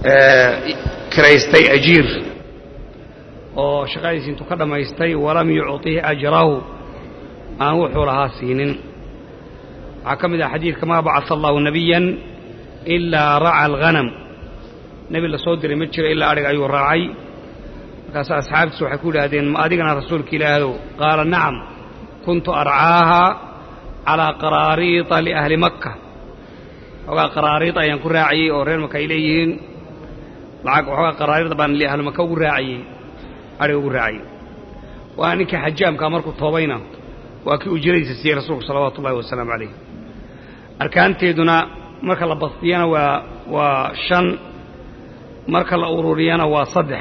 kiraystay ajiir oo shaqadiisi intuu ka dhammaystay walam yucطih ajrahu aan wuxuu lahaa siinin waxaa ka mid ah xadiidka maa bacaa allahu nabiyan ilaa raca alghanam nebi la soo diray ma jiro ilaa adhig ayuu raacay markaas asxaabtiisu waxay ku yidhaahdeen ma adigana rasuulka ilaahdow qaala nacam kuntu arcaaha calaa qaraariita liahli makka waxoogaa qaraariid ayaan ku raaciyey oo reer maka ay leeyihiin lacag waxoogaa qaraariida baan liahli maka ugu raaciyey adhiga ugu raaciyey waa ninkii xajaamkaa markuu toobayna waa kii ujradiisa siiyey rasuulku salawaatu ullahi wasalaamu calayh arkaanteeduna marka la bastiyana waa waa shan marka la ururiyana waa saddex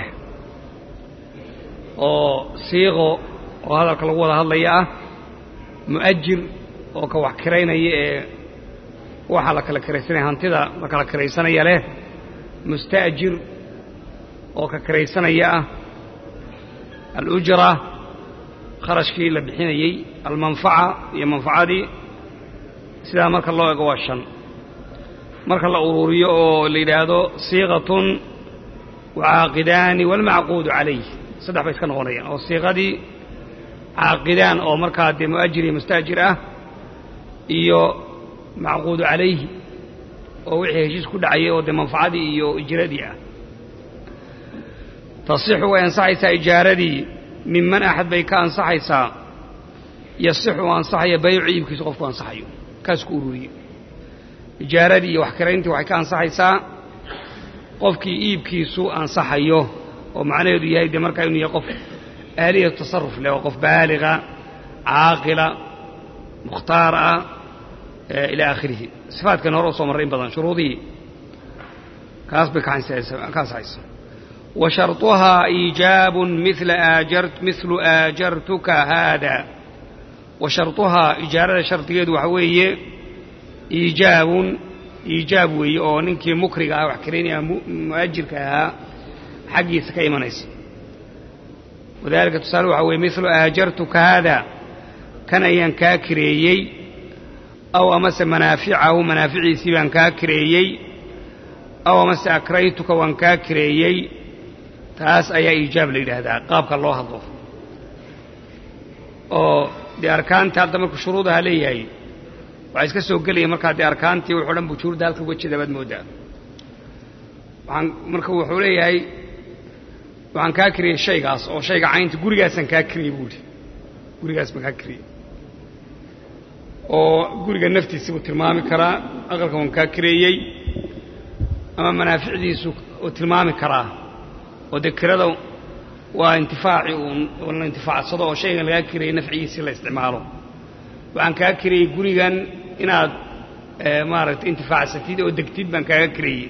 oo siiqo oo hadalka lagu wada hadlaya ah mu'ajir oo ka wax kiraynaya ee waxaa la kala kiraysanaya hantida la kala kiraysanaya leh musta'jir oo ka kiraysanaya ah alujra kharashkii la bixinayey almanfaca iyo manfacadii sidaa marka loo ego waa shan marka la ururiyo oo la yidhaahdo siiqatun wacaaqidaani waalmacquudu calayh saddex bay iska noqonayaan oo siiqadii caaqidaan oo markaa dee mu'ajir iyo mustaajir ah iyo macquudu calayhi oo wixii heshiis ku dhacayay oo dee manfacadii iyo ijradii ah tasixu way ansaxaysaa ijaaradii minman axad bay ka ansaxaysaa yasixu u ansaxaya baycu iibkiisu qofku ansaxayo kaas ku ururiye ijaaradii iyo wax kirayntii waxay ka ansaxaysaa qofkii iibkiisu ansaxayo oo macnaheedu yahay dee markaa inuu yahay qof aaliyatu tasaruf leh oo qof baaliga caaqila mukhtaar ah ilaa aakhirihi sifaadkan hore u soo marray in badan shuruudihii kaas bay ka ansaxaysaa wa sharطuhaa iijaabun mila aajart milu aajartuka haada wa sharطuhaa ijaarada shardigeedu waxa weeye iijaabun iijaab weeye oo ninkii mukriga ah wax kiraynaya mu'ajirka ahaa xaggiisa ka imanaysa wadalika tusaale waxaa weeye milu aajartuka haada kan ayaan kaa kireeyey aw amase manaaficahu manaaficiisii baan kaa kireeyey aw amase akraytuka waan kaa kireeyey taas ayaa iijaab la yidhaahdaa qaabka loo hadlo oo dee arkaantii hadda markuu shuruudaha leeyahay waxaa iska soo gelaya markaa dee arkaantii wuxuu dhan bujuurda halka uga jeeda baad mooddaa waxaan marka wuxuu leeyahay waxaan kaa kiriyey shaygaas oo shayga caynta gurigaasaan kaa kiriyey buuhi gurigaas baan kaa kiriyey oo guriga naftiisa buu tilmaami karaa aqalka waan kaa kireeyey ama manaaficdiisu uu tilmaami karaa oo dee kirada waa intifaaci uun la intifaacsado oo shaygan lagaa kirayey nafcigiisii la isticmaalo waxaan kaa kirayey gurigan inaad maaragtay intifaacsatid oo degtid baan kaaga kireeyey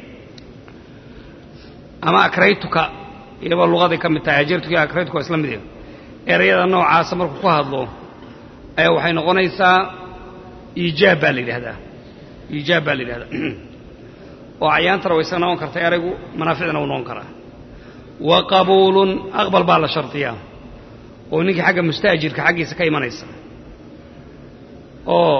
ama akraytuka iyaba luqaday ka mid tahay ajartuka iyo akraytuka waa isla mid erayada noocaasa markuu ku hadlo ayaa waxay noqonaysaa iijaab baa la yidhahdaa iijaab baa la yidhahdaa oo acyaantana way iska noqon karta eraygu manaaficdana wuu noqon karaa wa qabuulun aqbal baa la shardiyaa oo ninkii xagga mustaajirka xaggiisa ka imanaysa oo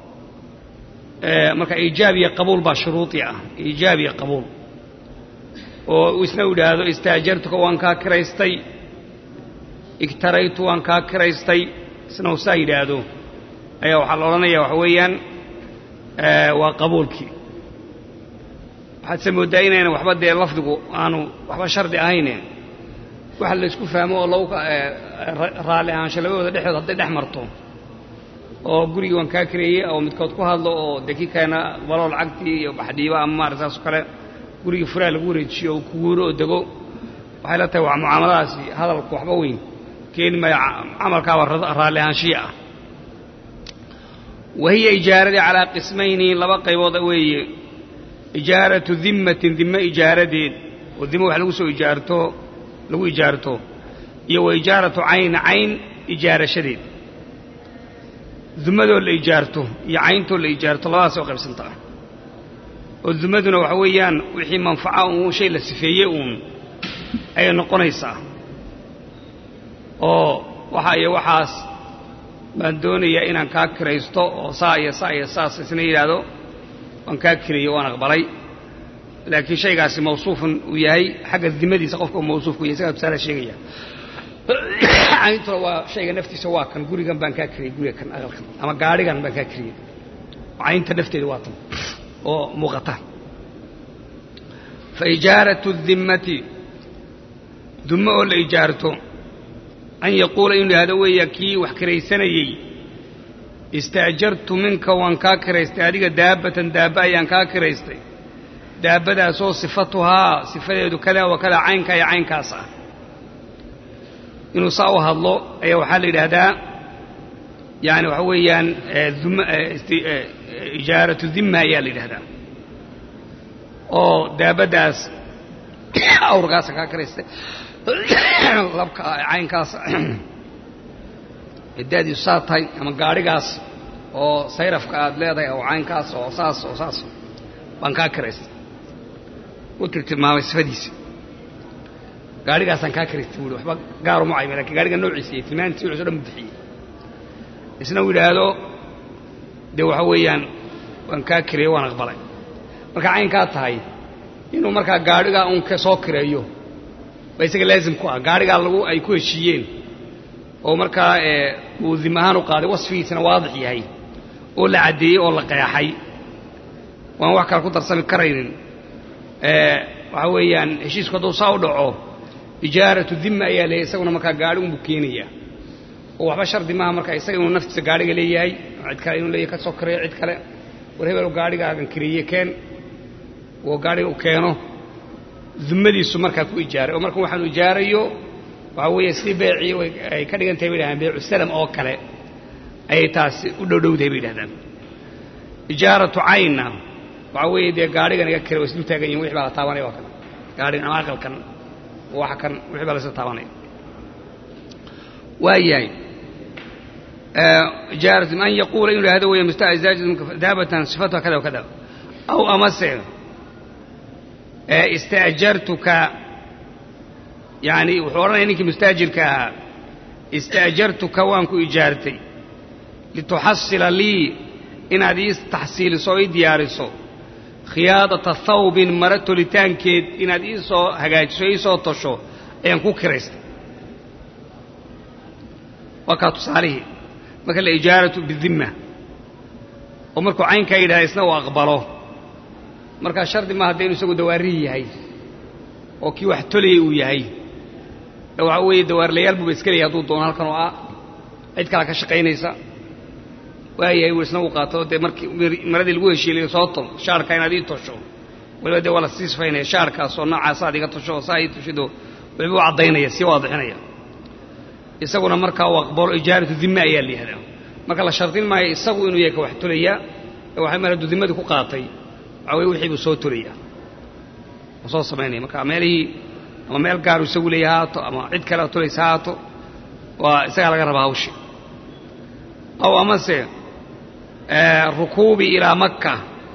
marka iijaab iyo qabuul baa shuruudii ah iijaab iyo qabuul oo isna u idhaahdo istaajartuka waan kaa kiraystay igtaraytu waan kaa kiraystay isna uu saa yidhaahdo ayaa waxaa la odhanaya waxa weeyaan waa qabuulkii waxaad se mooddaa inayna waxba dee lafdigu aanu waxba shardi ahayne waxa laysku fahmo oo lagu raalli ahaansho labadooda dhexdood hadday dhex marto oo gurigii waan kaa kireeyey oo midkood ku hadlo oo dee kii kalena aqbalo lacagtii iyo baxdhiiba ama maarata saasoo kale gurigii furaa lagu wareejiyo oo kuguuro oo dego waxay la tahay waa mucaamaladaasi hadalku waxba weyn keeni maayo camalkaaba raalli ahaanshiya ah wa hiya ijaaradii calaa qismayni laba qaybooda weeye ijaaratu dimmatin dimme ijaaradeed oo dimo wax lagu soo ijaarto lagu ijaarto iyo wa ijaaratu cayn cayn ijaarashadeed dumadoo la ijaarto iyo cayntoo la ijaarto labadaasay u qaybsantaa oo dumaduna waxa weeyaan wixii manfaca uun shay la sifeeyey uun ayay noqonaysaa oo waxa iyo waxaas baan doonayaa inaan kaa kiraysto oo saa iyo saa iyo saas isna yidhaahdo waan kaa kireeyo waan aqbalay laakiin shaygaasi mawsuufun uu yahay xagga dimadiisa qofka uu mawsuufku yahay isagaa tusaale sheegaya cayntuna waa shayga naftiisa waa kan gurigan baan kaa kariyey guriga kan aqalkan ama gaadhigan baan kaa kariyey caynta nafteeda waa tan oo muuqata fa ijaaratu dimmati dummo oo la ijaarto an yaquula inuu yidhahdo weeya kii wax kiraysanayey istaajartu minka waan kaa kiraystay adiga daabbatan daabba ayaan kaa kiraystay daabbadaasoo sifatuhaa sifadeedu kadaa wa kadaa caynkaa iyo caynkaas ah inuu saa u hadlo ayaa waxaa la yidhaahdaa yani waxa weeyaan ijaaratu dimma ayaa la yidhahdaa oo daabaddaas awrkaasa kaa kiraystay labka caynkaas daadiisu saa tahay ama gaadhigaas oo sayrafka aad leedahay oo caynkaas oo saas oo saas baan kaa kiraystay u tiltilmaamay sifadiisa gaadhigaasaan kaa kiraystay buui waxba gaaruma cayma lakin gaadhiga noociisa iyo tilmaantiisa wuxuuso dhan bixiyey isna uu yidhaahdo dee waxa weeyaan waan kaa kireeyo waan aqbalay marka caynkaa tahay inuu markaa gaadhigaa un soo kireeyo baa isaga laazim ku ah gaadhigaa lagu ay ku heshiiyeen oo markaa uu dim ahaan u qaaday wasfigiisana waadix yahay oo la caddeeyey oo la qeexay waan wax kale ku darsami karaynin waxaa weeyaan heshiisku hadduu saa u dhaco ijaaratu dimma ayaa leeyahy isaguna markaa gaadhi unbuu keenaya oo waxba shardi maaha marka isaga inuu naftiisa gaadhiga leeyahay cid kale inuu leeyahay ka soo kireeyo cid kale war hebel gaadhigaagan kiriye keen oo gaadhiga u keeno dimmadiisu markaa ku ijaaray oo marka waxaanu ijaarayo waxaa weeye sidii beecii ay ka dhigan tahay bay yidhahdaan beecu salam oo kale ayay taasi u dhowdhowdahay bay yidhahdaan ijaaratu caynna waxaa weeye dee gaadhigan iga kire way isdul taagan yihin wixii baa la taabanaya waa kan gaadhigan ama aqalkan waxa kan wixii baa la isla taabanaya waa yahay ijaaratu an yaquula inuu yidhahdo weeye mustazaajdaabatan sifatuha kada wa kada aw amase istaajartuka yani wuxuu odhanaya ninkii mustaajirka ahaa istaajartuka waan ku ijaartay lituxasila lii inaad ii taxsiiliso oo ii diyaariso khiyaadata thawbin mara tolitaankeed inaad ii soo hagaajiso o ii soo tosho ayaan ku kiraystay waa kaa tusaalihii marka la ijaaratu bidimma oo markuu caynkaa yidhahda isna uu aqbalo markaa shardi maaha dee inu isagu dawaarihi yahay oo kii wax tolayay uu yahay waxaa weeye dawaarlayaal buuba iska leeyahay hadduu doono halkan oo ah cid kala ka shaqaynaysa waayahay wuu isna u qaato dee markii maradii lagu heshiilay soo tol shaarkaa inaad ii tosho waliba dee waa la sii sifaynaya shaarkaas oo noocaas aad iga tosho oo saa ii toshido waliba u caddaynaya sii waadixinaya isaguna markaa uu aqbalo ijaaratu dimma ayaa la yihahdaa marka la shardin maayo isagu inuu yahay ka wax tolaya ee waxay mar hadduu dimmadii ku qaatay waxaa weye wixii buu soo tolaya oo soo samaynaya marka meelihii ama meel gaaru isagu leeya haato ama cid kale tolaysa haato waa isagaa laga rabaa hawshi aw amase rukuubi ilaa makka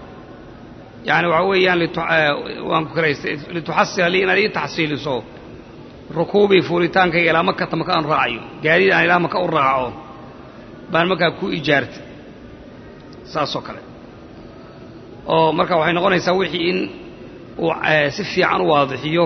yani waxaa weeyaan waan ku kiraystay lituxasila lii inaad ii taxsiiliso rukuubii fuulitaankayga ilaa makata maka aan raacayo gaadiid aan ilaa maka u raaco baan markaa ku ijaartay saasoo kale oo marka waxay noqonaysaa wixii in uu si fiican u waadixiyo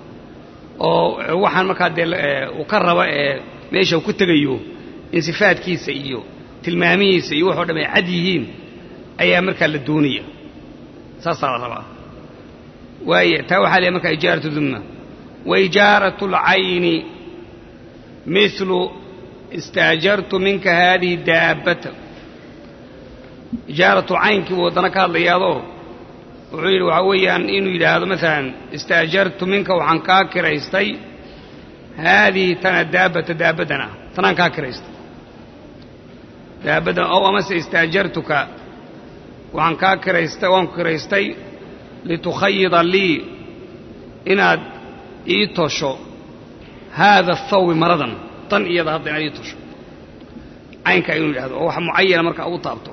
oo waxaan markaa dee uu ka raba ee meesha uu ku tegayo in sifaadkiisa iyo tilmaamihiisa iyo waxoo dham ay cad yihiin ayaa markaa la doonaya saasaa la rabaa waaya taa waxaa leeyahy markaa ijaaratu dumma wa ijaaratu alcayni milu istaajartu minka haadihi daabbata ijaaratu caynkii buu haddana ka hadlayaadoo wuxuu yidhi waxaa weeyaan inuu yidhaahdo maalan istaajartu minka waxaan kaa kiraystay haadihi tana daabbata daabaddan ah tanaan kaa kiraystay daabaddan ow amase istaajartuka waxaan kaa kiraystay waan ku kiraystay litukhayida lii inaad ii tosho haada athawbi maradan tan iyada hadda inaad ii tosho caynkaa inuu yidhahdo oo wax mucayana marka ugu taabto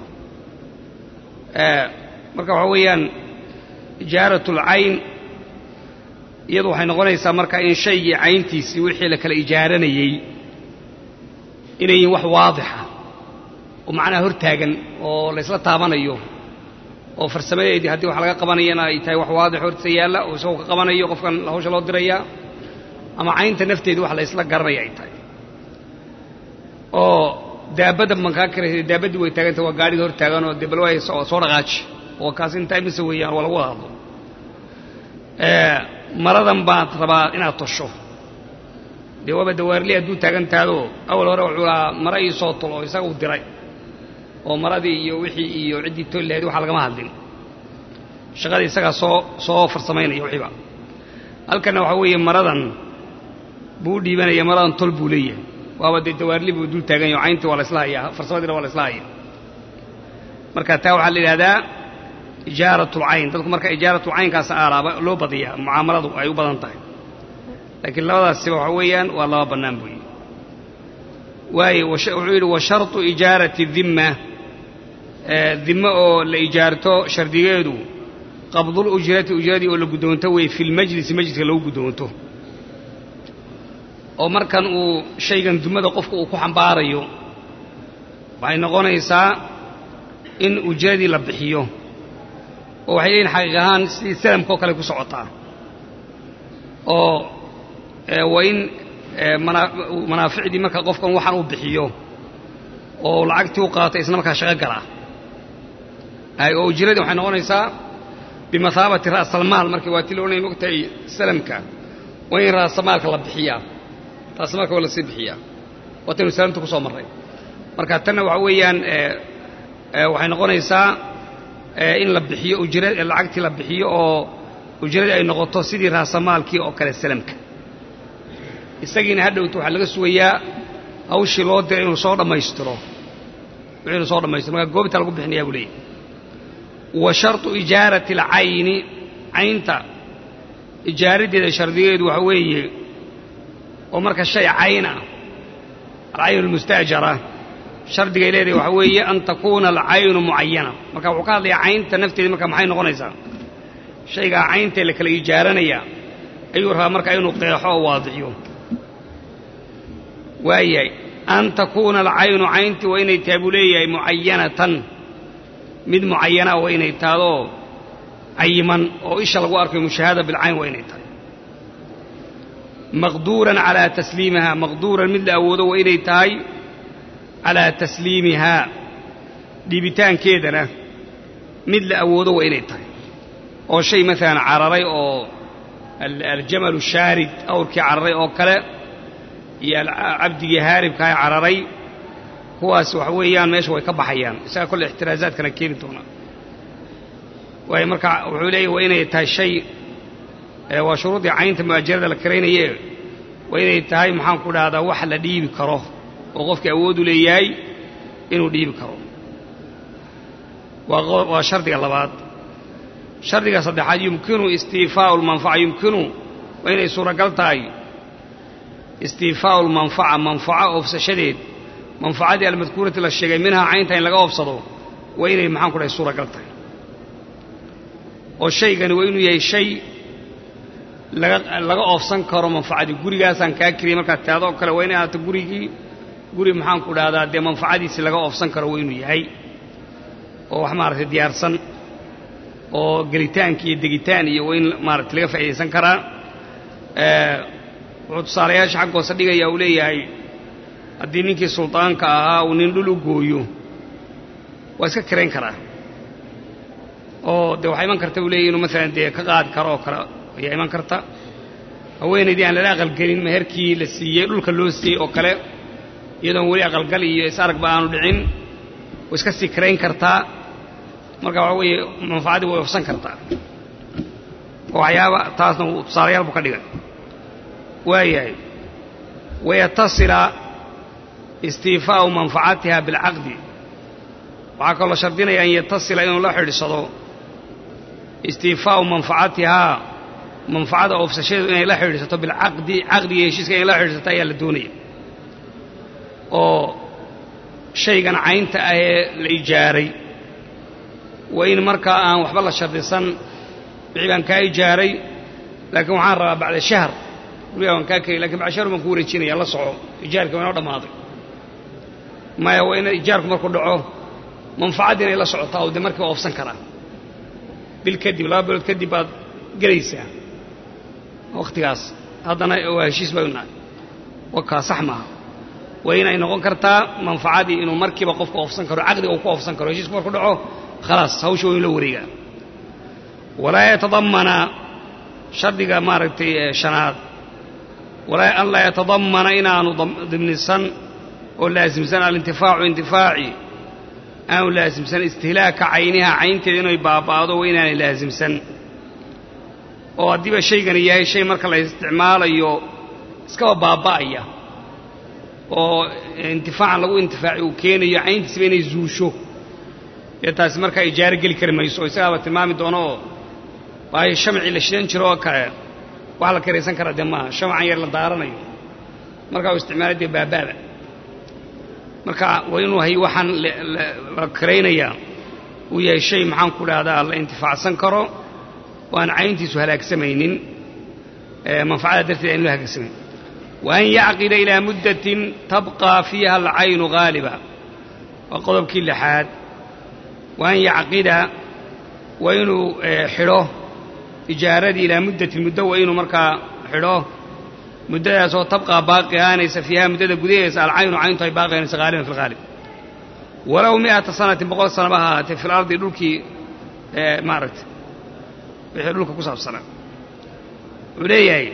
marka waxaa weeyaan ijaaratu alcayn iyadu waxay noqonaysaa marka in shaygii cayntiisii wixii la kala ijaaranayey inay yihiin wax waadixa oo macnaha hor taagan oo laysla taabanayo oo farsamadeedii haddii wax laga qabanayana ay tahay wax waadix horta yaalla oo isagoo ka qabanayo qofkan hawsha loo dirayaa ama caynta nafteedu wax la isla garanaya ay tahay oo daabadda mankaa karaysa daabaddii way taaganta waa gaadhiga hor taagan oo dee bal waay soo dhaqaaji oo kaas intaa imise weeyaan waa lagu wada hadlo maradan baad rabaa inaad tosho dee waaba dawaarli hadduu taagan tahadoo awal hore wuxuu lahaa mara ii soo tol oo isaga u diray oo maradii iyo wixii iyo ciddii tol lahayd waxa lagama hadlin shaqadii isagaa soo soo farsamaynaya wixiiba halkanna waxaa weeye maradan buu u dhiibanaya maradan tol buu leeyahay waaba dee dawaarli buu dul taagan yaho cayntii waa la isla hayaa farsamadiina waa la isla haya marka taa waxaa la yidhahdaa ijaaratlcayn dadku marka ijaaratlcaynkaas aalaaba loo badiyaa mucaamaladu ay u badan tahay laakiin labadaasiba waxa weeyaan waa laba bannaan buuyi waaye wuxuu yidhi wa sharطu ijaarati dimma dime oo la ijaarto shardigeedu qabdul ujrati ujradii oo la guddoonto wey fi lmajlisi majliska lagu guddoonto oo markan uu shaygan dumada qofka uu ku xambaarayo waxay noqonaysaa in ujradii la bixiyo oo waxay leeyihin xaqiiq ahaan sidii salamka oo kale ku socotaa oo waa in manaaficdii marka qofkan waxaan uu bixiyo oo lacagtii u qaatay isna markaa shaqo galaa oo ujradii waxay noqonaysaa bimathaabati ra'salmaal markii waa ti la odhanaya mogtahay salamka waa in ra'samaalka la bixiyaa ra'samaalka waa lasii bixiyaa waataynu salamta ku soo marray marka tanna waxa weeyaan waxay noqonaysaa in la bixiyo ujra lacagtii la bixiyo oo ujradii ay noqoto sidii raasamaalkii oo kale salamka isagiina hadhowta waxaa laga sugayaa hawshii loo diray inuu soo dhammaystiro wixii inuu soo dhammaystiro marka goobtaa lagu bixinayaa buu leeyahy wa sharطu ijaarati alcayni caynta ijaaradeeda shardigeedu waxa weeye oo marka shay cayn ah alcayn almustaajara shardigay leedahay waxaa weeye an takuuna alcaynu mucayana marka wuxuu ka hadlayaa caynta nafteeda marka maxay noqonaysaa shaygaa cayntee la kala ijaaranaya ayuu rabaa marka inuu qeexo oo waadixiyo waayahay an takuuna alcaynu cayntii waa inay tahay buu leeyahay mucayanatan mid mucayanaa waa inay tahadoo cayiman oo isha lagu arkayo mushaahada bilcayn waa inay tahay maqduuran calaa tasliimiha maqduuran mid la awoodo waa inay tahay calaa tasliimihaa dhiibitaankeedana mid la awoodo waa inay tahay oo shay maalan cararay oo aljamalu shaarid awrkii cararay oo kale iyo cabdigii haaribkaa cararay kuwaas waxa weeyaan meesha way ka baxayaan isaga kolle ixtiraazaadkana keeni doonaa waayo marka wuxuu leeyahy waa inay tahay shay waa shuruudii caynta mu'ajarada la karaynaye waa inay tahay maxaan ku dhahdaa wax la dhiibi karo oo qofkii awoodu leeyahay inuu dhiibi karo waa shardiga labaad shardiga saddexaad yumkinu istiifaau lmanfaca yumkinu waa inay suuragal tahay istiifaau lmanfaca manfaco oofsashadeed manfacadii almadkuurati la sheegay minhaa caynta in laga oofsado waa inay maxaan ku dhahay suuragal tahay oo shaygani waa inuu yahay shay laga oofsan karo manfacadii gurigaasaan kaa kiriyay markaad taado oo kale waa inay ahaato gurigii guri maxaan ku dhahdaa dee manfacadiisi laga oofsan karo waa inuu yahay oo wax maaragtay diyaarsan oo gelitaanki iyo degitaan iyo waa in maaragtay laga faa'iidaysan karaa wuxuu tusaalayaasha xag hoose dhigaya uu leeyahay haddii ninkii suldaanka ahaa uu nin dhul u gooyo waa iska kirayn karaa oo dee waxaa iman karta buu leeyahy inuu maalan dee ka qaadi karo oo kale ayaa iman karta haweenaydii aan lala aqalgelin meherkii la siiyey dhulka loo siiyey oo kale iyadoon weli aqalgal iyo is-aragba aanu dhicin way iska sii kirayn kartaa marka waxaa weeye manfacaddii way ofsan kartaa oo waxyaaba taasna tusaalayaal buu ka dhigay waayahay wayatasila istiifaa'u manfacatiha bilcaqdi waxaa kaloo shardinaya an yatasila inuu la xidhiidsado istiifaa'u manfacatihaa manfacada oofsashadeedu inay la xidhiidsato bilcaqdi caqdiga heshiiska inay la xidhiidsato ayaa la doonaya oo shaygan caynta ah ee la ijaaray waa in markaa aan waxba la shardisan wixii baan kaa ijaaray laakiin waxaan rabaa bacda shahr gurigaa waan kaa keliy lakin bacda shahr baan ku wareejinaya la soco ijaarkii waa inoo dhammaaday maya waa in ijaarku markuu dhaco manfacaddi inay la socotaa oo dee markiiba oofsan karaa bil kadib laba bilood kadib baad gelaysaa wakhtigaas haddana waa heshiis bay unahay wakaa sax maaha waa inay noqon kartaa manfacadii inuu markiiba qofku oofsan karo caqdiga uu ku oofsan karo heshiisku marku dhaco khalaas hawsha waa in la wareegaa walaa yatadamana shardiga maaragtay shanaad walaa an laa yatadamana inaanu dimnisan oo laasimsan alintifaacu intifaaci aanu laasimsan istihlaaka cayniha caynteeda inay baaba'do waa inaanay laasimsan oo haddiiba shaygani yahay shay marka la isticmaalayo iskaba baaba'aya oo intifaacan lagu intifaaci uu keenayo cayntiisaba inay zuusho dee taasi markaa ijaaro geli kari mayso oo isagaaba tilmaami doono oo waayo shamcii la shidan jiro oo kale wax la karaysan karaa dee maaha shamcan yar la daaranayo markaa uu isticmaalay dee baabaada marka waa inuu hay waxaan la karaynayaa uu yahay shay maxaan ku dhahdaa la intifaacsan karo oo aan cayntiisu halaagsamaynin manfacada darteed aan lo halaagsamaynin wa an yacqida ilaa muddatin tabqaa fiiha alcaynu haaliba waa qodobkii lixaad wa an yacqida waa inuu xidho ijaaradii ilaa muddatin muddo waa inuu markaa xidho muddadaasoo tabqaa baaqi ahaanaysa fiiha muddada gudaheesa alcaynu cayntu ay baaqi ahaanaysa haaliban fi lhaalib walow mi'ata sanatin boqol sanaba ha ahaatee fi lardi dhulkii maaragtay wixii dhulka ku saabsanaa wuxuu leeyahay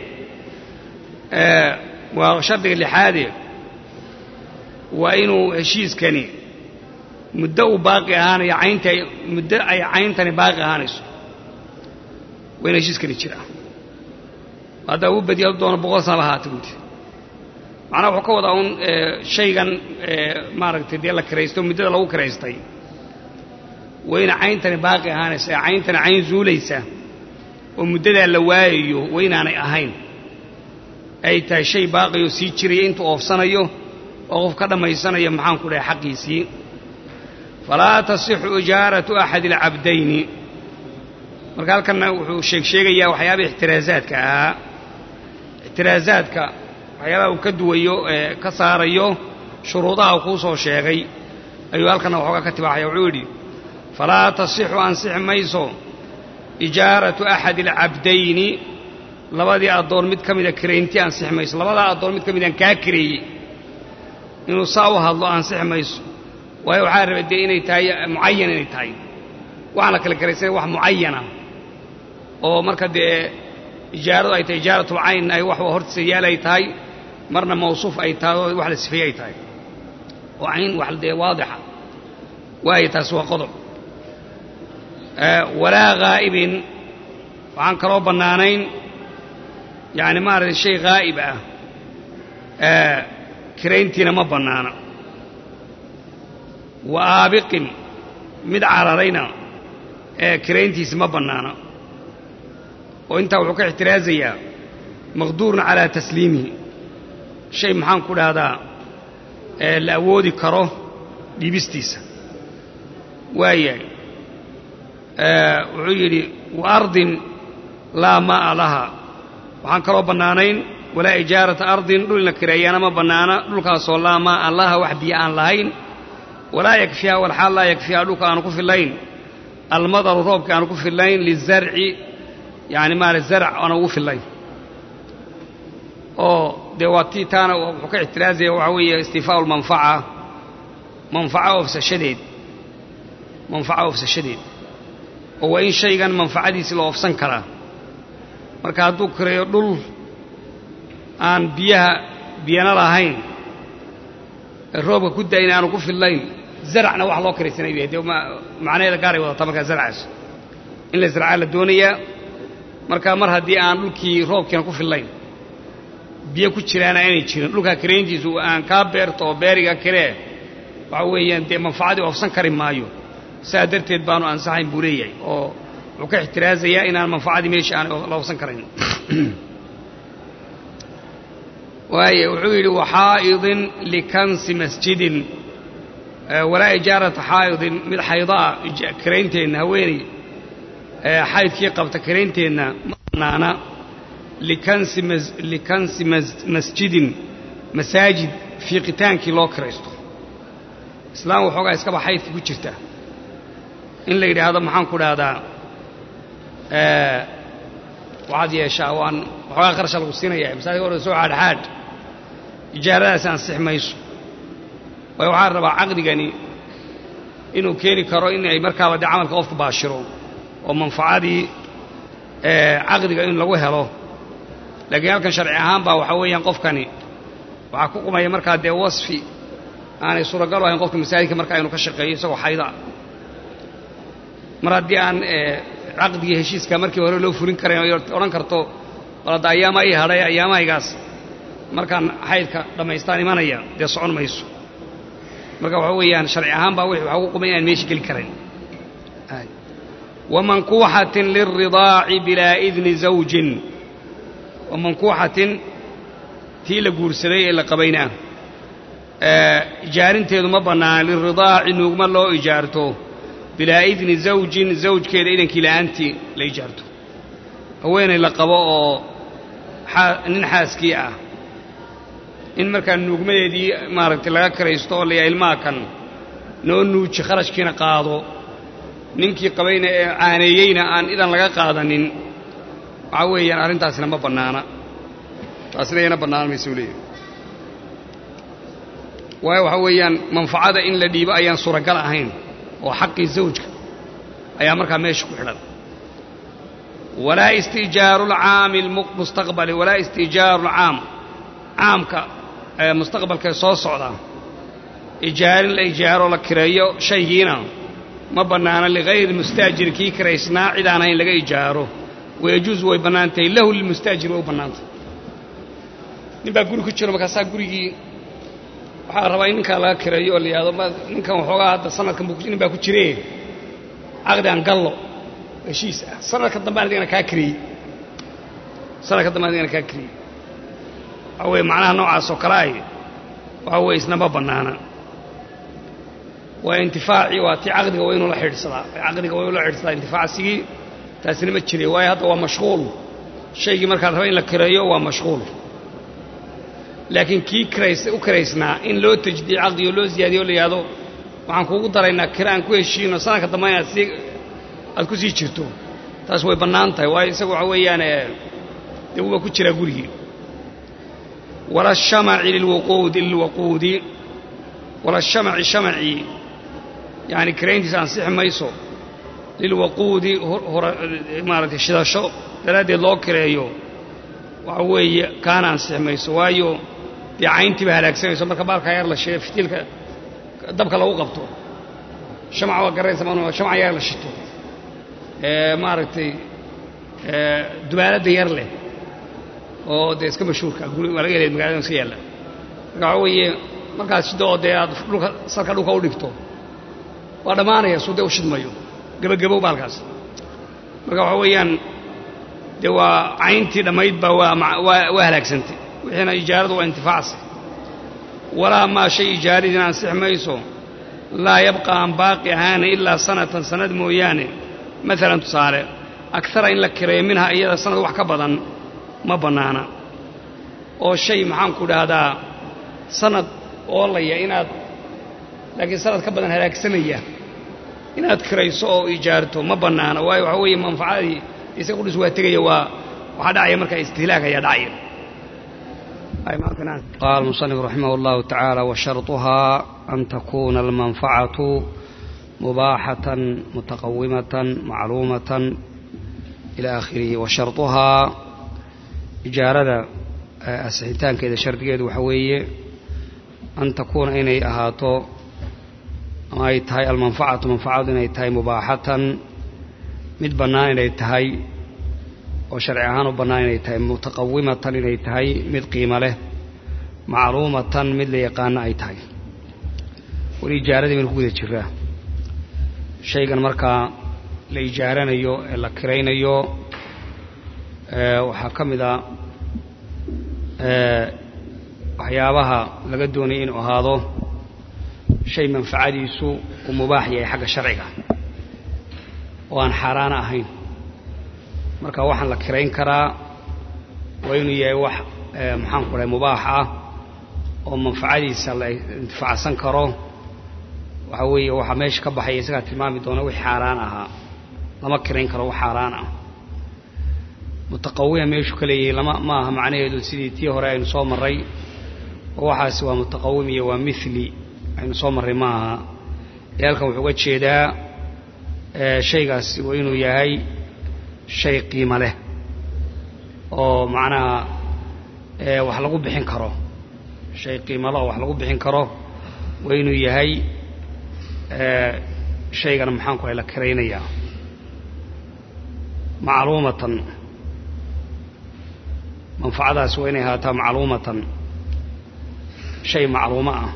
waa shardiga lixaade waa inuu heshiiskani muddo uu baaqi ahaanayo caynta muddo ay cayntani baaqi ahaanayso waa in heshiiskani jiraa haddaa uu badiya doono boqol sanaba haata buudi macnaha wuxuu ka wadaa un shaygan maaragtay dee la kiraysto muddada lagu kiraystay wayna cayntani baaqi ahaanaysa ee cayntani cayn zuulaysa oo muddadaa la waayayo waynaanay ahayn ay tahay shay baaqiyoo sii jiraya intuu oofsanayo oo qof ka dhammaysanaya maxaanku dhahay xaqiisii falaa tasixu ijaaratu axadi alcabdayni marka halkanna wuxuu sheeg sheegayaa waxyaaba ixtiraasaadka ahaa ixtiraasaadka waxyaabaha uu ka duwayo ee ka saarayo shuruudaha uu kuu soo sheegay ayuu halkanna waxoogaa ka tibaaxaya wuxuu yidhi falaa tasixu ansixi mayso ijaaratu axadi alcabdayni labadii addoon mid ka mida kiraynti ansixi mayso labadaa addoon mid ka midaan kaa kireeyey inuu saa u hadlo ansixi mayso waayo waxaa rabay dee inay tahay mucayan inay tahay waxaan la kala karaysanay wax mucayana oo marka dee ijaaradu ay tahay ijaaratulcayn ay wax hortiisa yaal ay tahay marna mawsuuf ay tahay oo wax la sifeeye ay tahay oo cayn wax dee waadixa waayo taasi waa qodob walaa haa'ibin waxaan kaloo bannaanayn yacni maaragtay shay haa'ib ah kirayntiina ma bannaana wa aabiqin mid cararayna ee kirayntiisi ma bannaana oo intaa wuxuu ka ixtiraasayaa maqduurun calaa tasliimihi shay maxaan ku dhahdaa la awoodi karo dhiibistiisa waayahay wuxuu yidhi wa ardin laa maa'a laha waxaan kaloo bannaanayn walaa ijaarata ardin dhul in la kireeyaana ma bannaana dhulkaasoo laa maa'a laha wax biyo aan lahayn walaa yakfiha walxaal laa yakfiha dhulka aanu ku fillayn almadaru roobka aanu ku fillayn lizarci yani maarata zarc aanu ugu fillayn oo dee waa tii taana wuxuu ka ixtiraazaya waxaa weeye istifaau lmanfaca manfaca oofsashadeed manfaca oofsashadeed oo waa in shaygan manfacadiisi la oofsan karaa marka hadduu kireeyo dhul aan biyaha biyana lahayn roobka ku da'in aanu ku fillayn zaracna wax loo kiraysanay bay dee macnaheeda gaaray wadataa markaa zarcaas in la zarcaa la doonayaa marka mar haddii aan dhulkii roobkiina ku fillayn biyo ku jiraana aanay jirin dhulkaa kirayntiisu aan kaa beerto oo beeriga kiree waxa weeyaan dee manfacadii oofsan kari maayo saa darteed baanu ansaxayn buu leeyahay oo wuxuu ka ixtiraazayaa inaan manfacadii meesha aan la oofsan karayn waaye wuxuu yidhi waxaa'idin likansi masjidin walaa ijaarata xaa'idin mid xaydaa kiraynteedna haweeney xaydkii qabta kiraynteedna ma bannaana likansi masjidin masaajid fiiqitaankii loo kiraysto islaam waxoogaa iskaba xaydka ku jirta in la yidhaahdo maxaan ku dhahdaa waxaad yeeshaa waan waxoogaa qarasha lagu siinaya masaajidka hore soo xaadxaadh ijaaradaasi ansix mayso waayo waxaa rabaa caqdigani inuu keeni karo in ay markaaba dee camalka qofku baashiro oo manfacadii caqdiga in lagu helo laakiin halkan sharci ahaan baa waxaa weeyaan qofkani waxaa ku qumaya markaa dee wasfi aanay suuragal ahayn qofka masaajidka markaa inuu ka shaqeeyo isagoo xayda mar haddii aan caqdigii heshiiska markii hore loo fulin karayn o odhan karto bal hadda ayaama ii hadhay ayaamahaygaas markaan xaydka dhammaystaan imanaya dee socon mayso marka waxa weeyaan sharci ahaan baa waxa ugu qumay inaan meesha geli karayn wamankuuxatin lilridaaci bilaa idni zawjin wamankuuxatin tii la guursaday ee la qabaynaa ijaarinteedu ma bannaana liridaaci nuugma loo ijaarto bilaa idni zawjin zawjkeeda idankii la'aantii la ijaarto haweenay la qabo oo nin xaaskii ah in markaa nuugmadeedii maaragtay laga karaysto oo layaa ilmaha kan noo nuuji kharashkiina qaado ninkii qabayna ee caaneeyeyna aan idan laga qaadanin waxaa weeyaan arrintaasina ma bannaana taasina iyana bannaan maysuu leeyahy waayo waxaa weeyaan manfacada in la dhiibo ayaan suuragal ahayn oo xaqii zawjka ayaa markaa meesha ku xidhan walaa istijaaru lcaami mustaqbali walaa istijaaru lcaam caamka mustaqbalkae soo socda ijaarin la ijaaroo la kireeyo shaygiina ma bannaana ligayri mustaajiri kii kiraysnaa cid aan ahayn laga ijaaro wayajuusu way bannaantahay lahu lilmustaajiri way u bannaantay nin baa guri ku jiro markaasaa gurigii waxaa rabaa in ninkaa laga kireeyo oo la yidhahdo ninkan waxoogaa hadda sanadkan nin baa ku jiree caqdi aan gallo heshiis ah sanadka dambe aan adigana kaa kiriyey sanadka dambe aan adigana kaa kiriyey waxaa weeye macnaha noocaas oo kale ay waxaa weye isna ma bannaana waa intifaacii waa tii caqdiga waa inuu la xidhsadaa caqdiga waa inuu la xidhsadaa intifaacsigii taasina ma jire waayo hadda waa mashquul shaygii markaad raba in la kireeyo waa mashquul laakiin kii kirays u kiraysnaa in loo tajdiid caqdigo loo ziyaadiyo o la yidhahdo waxaan kuugu daraynaa kira aan ku heshiino sanadka dambe inaad sii aad ku sii jirto taas way bannaan tahay waayo isagu waxa weeyaan dee waa ku jiraa gurigii wala shamaci lilwuquudi lilwaquudi wala shamaci shamacii yani kirayntiisa ansixi mayso lilwaquudi maaragtay shidasho daraaddeed loo kireeyo waxa weeye kaana ansixi mayso waayo dee cayntiiba halaagsanayso marka baalkaa yar la shee fitiilka dabka lagu qabto shamac waa garaysa ma shamac yar la shito maaragtay dubaaladda yar leh oo dee iska mashhuurka waa laga helay magalada iska yaalla marka waxa weeye markaas shiddo oo dee aad dhulka salka dhulka u dhigto waa dhammaanaya suu dee u shidmayo gebagabow baalkaas marka waxa weeyaan dee waa cayntii dhammayd baa waa halaagsantay wixiina ijaaradu waa intifaacsi walaa maa shay ijaaradina ansix mayso laa yabqa aan baaqi ahaana ilaa sanatan sanad mooyaane maalan tusaale agara in la kireeyo minha iyada sanad wax ka badan ma bannaana oo shay maxaanku dhahdaa sanad oolaya inaad laakiin sanad ka badan halaagsanaya inaad kirayso oo ijaarto ma bannaana waayo waxaa weeye manfacadii isaga qudhis waa tegaya waa waxaa dhacaya markaa istihlaag ayaa dhacaya قال المصنف رحمه الله تعالى وشرطها أن تكون المنفعة مباحة متقومة معلومة إلى آخره وشرطها إجارة أسحتان كذا شرط كذا وحوية أن تكون إني أهاتو أما أي تهي المنفعة منفعة إني تهي مباحة مد بنان إني تهي oo sharci ahaan u bannaan inay tahay mutaqawimatan inay tahay mid qiimo leh macluumatan mid la yaqaano ay tahay weli ijaaradii baynu ku guda jiraa shaygan markaa la ijaaranayo ee la kiraynayo waxaa ka mid a waxyaabaha laga doonaya inuu ahaado shay manfacadiisu uu mubaax yahay xagga sharciga oo aan xaaraana ahayn marka waxaan la kirayn karaa waa inuu yahay wax maxaan ku dhahay mubaax ah oo manfacadiisa la intifaacsan karo waxa weeye waxaa meesha ka baxaya isagaa tilmaami doona wix xaaraan ahaa lama kirayn karo wax xaaraan ah mutaqawima meeshuu ka leeyahay lama ma aha macnaheedu sidii tii hore aynu soo marray oo waxaasi waa mutaqawim iyo waa mithli aynu soo marray ma aha ee halkan wuxuu uga jeedaa shaygaasi waa inuu yahay shay qiimo leh oo macnaha wax lagu bixin karo shay qiimalo oo wax lagu bixin karo waa inuu yahay shaygana maxaan ku la karaynayaa macluumatan manfacadaasi waa inay ahaataa macluumatan shay macluumo ah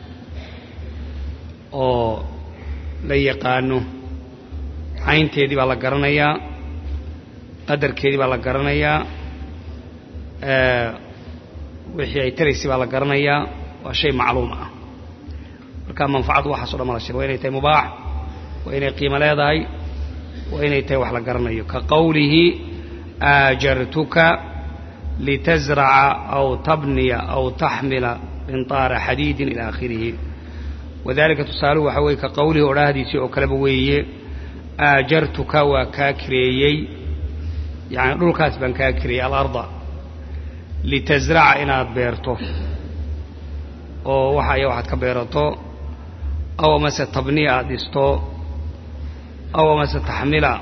oo la yaqaano caynteedii baa la garanayaa qadarkeedii baa la garanayaa wixii ay taraysay baa la garanayaa waa shay macluum ah marka manfacadu waxaaso dhan mala shir waa inay tahay mubaax waa inay qiimo leedahay waa inay tahay wax la garanayo ka qowlihi aajartuka litasraca aw tabniya aw taxmila qinطaara xadiidin ila aakhirihi wadalika tusaaluhu waxaa weye ka qowlihi odhaahdiisii oo kaleba weeye aajartuka waa kaa kireeyey yani dhulkaas baan kaa kireeyey alarda litasraca inaad beerto oo waxa aya waxaad ka beerato aw amase tabniya aad dhisto aw amase taxmila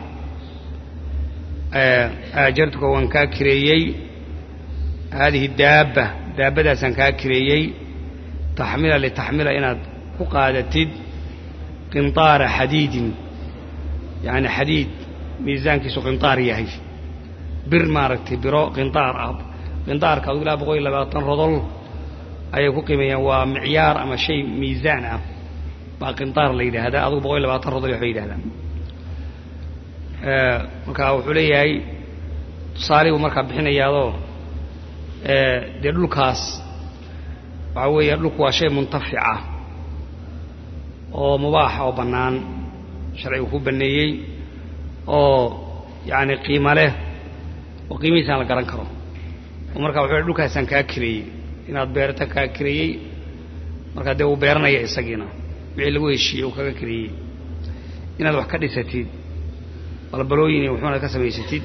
aajartuka waan kaa kireeyey haadihi daabba daabbadaasaan kaa kireeyey taxmila litaxmila inaad ku qaadatid qinطaara xadiidin yani xadiid miisaankiisu qinطaar yahay bir maaragtay biro qinطaar ah qinطaarka adigu ilaa boqol iyo labaatan rodol ayay ku qiimeeyaan waa micyaar ama shay miisaan ah baa qinطaar la yidhaahdaa adugu boqol iyo labaatan rodol waxbay yidhahdaan marka wuxuu leeyahay tusaale buu markaa bixinayaadoo dee dhulkaas waxaa weeye dhulku waa shay muntafica oo mubaaxa oo bannaan sharcigu ku banneeyey oo yacani qiimo leh oo qiimihiisaan la garan karo oo marka wuxuu dhulkaasaan kaa kireeyey inaad beerta kaa kireeyey markaa dee uu beeranaya isagiina wixii lagu heshiiyey uu kaga kireeyey inaad wax ka dhisatid balbalooyin iyo wuxuuna ka samaysatid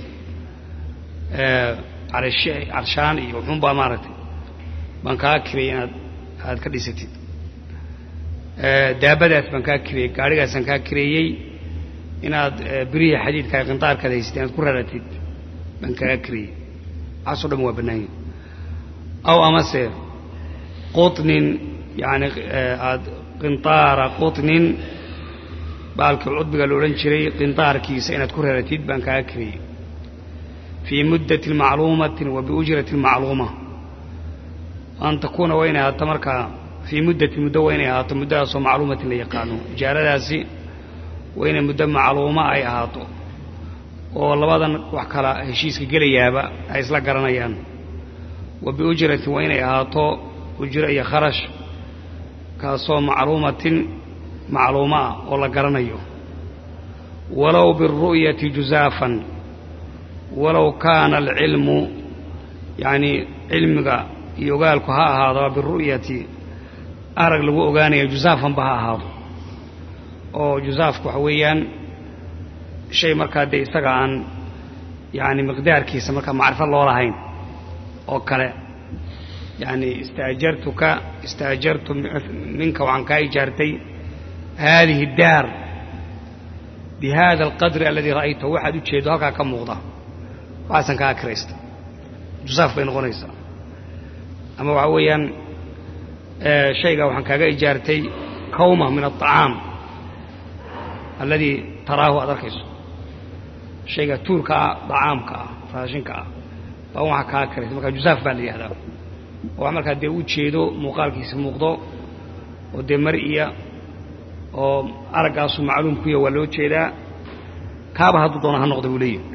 carshaan iyo wuxuunbaa maaragtay baan kaa kireeyey inaad aad ka dhisatid daabadaas baan kaa kireeyey gaadhigaasaan kaa kireeyey inaad birihi xadiidka qintaarkaad haysatid inaad ku raratid baan kaa kireeyey waxaasoo dhan waa bannaanya aw amase quطnin yani aad qinطaara quطnin baalkii cudbiga la odhan jiray qinطaarkiisa inaad ku raratid baan kaa kireeyey fii muddati macluumatin wa biujrati macluuma an takuuna waa inay ahaato markaa fii muddati muddo waa inay ahaato muddadaasoo macluumatin la yaqaano ijaaradaasi waa inay muddo macluuma ay ahaato oo labadan wax kala heshiiska gelayaaba ay isla garanayaan wa biujratin waa inay ahaato ujro iyo kharash kaasoo macluumatin macluuma ah oo la garanayo walow biاlru'yati juzaafan walow kaana alcilmu yacanii cilmiga iyo ogaalku ha ahaadaba biru'yati arag lagu ogaanaya jusaafanba ha ahaado oo jusaafku waxa weeyaan shay markaa dee isaga aan yani miqdaarkiisa markaa macrifo loo lahayn oo kale yani istaajartuka istaajartu minka waxaan kaa ijaartay haadihi daar bi hada alqadri aladii ra'aytahu waxaad u jeedo halkaa ka muuqda waxaasan kaa kiraysta jusaaf bay noqonaysaa ama waxaa weeyaan shayga waxaan kaaga ijaartay kawma min aلطacaam alladii taraahu aad arkayso shayga tuurka ah dacaamka ah raashinka ah baa waxaa kaa kiraysa markaa jusaaf baa la yihahdaa oo wax markaa dee u jeedo muuqaalkiisa muuqdo oo dee mar-iya oo araggaasu macluum ku yaha waa loo jeedaa kaaba hadduu doona ha noqda buu leeyahi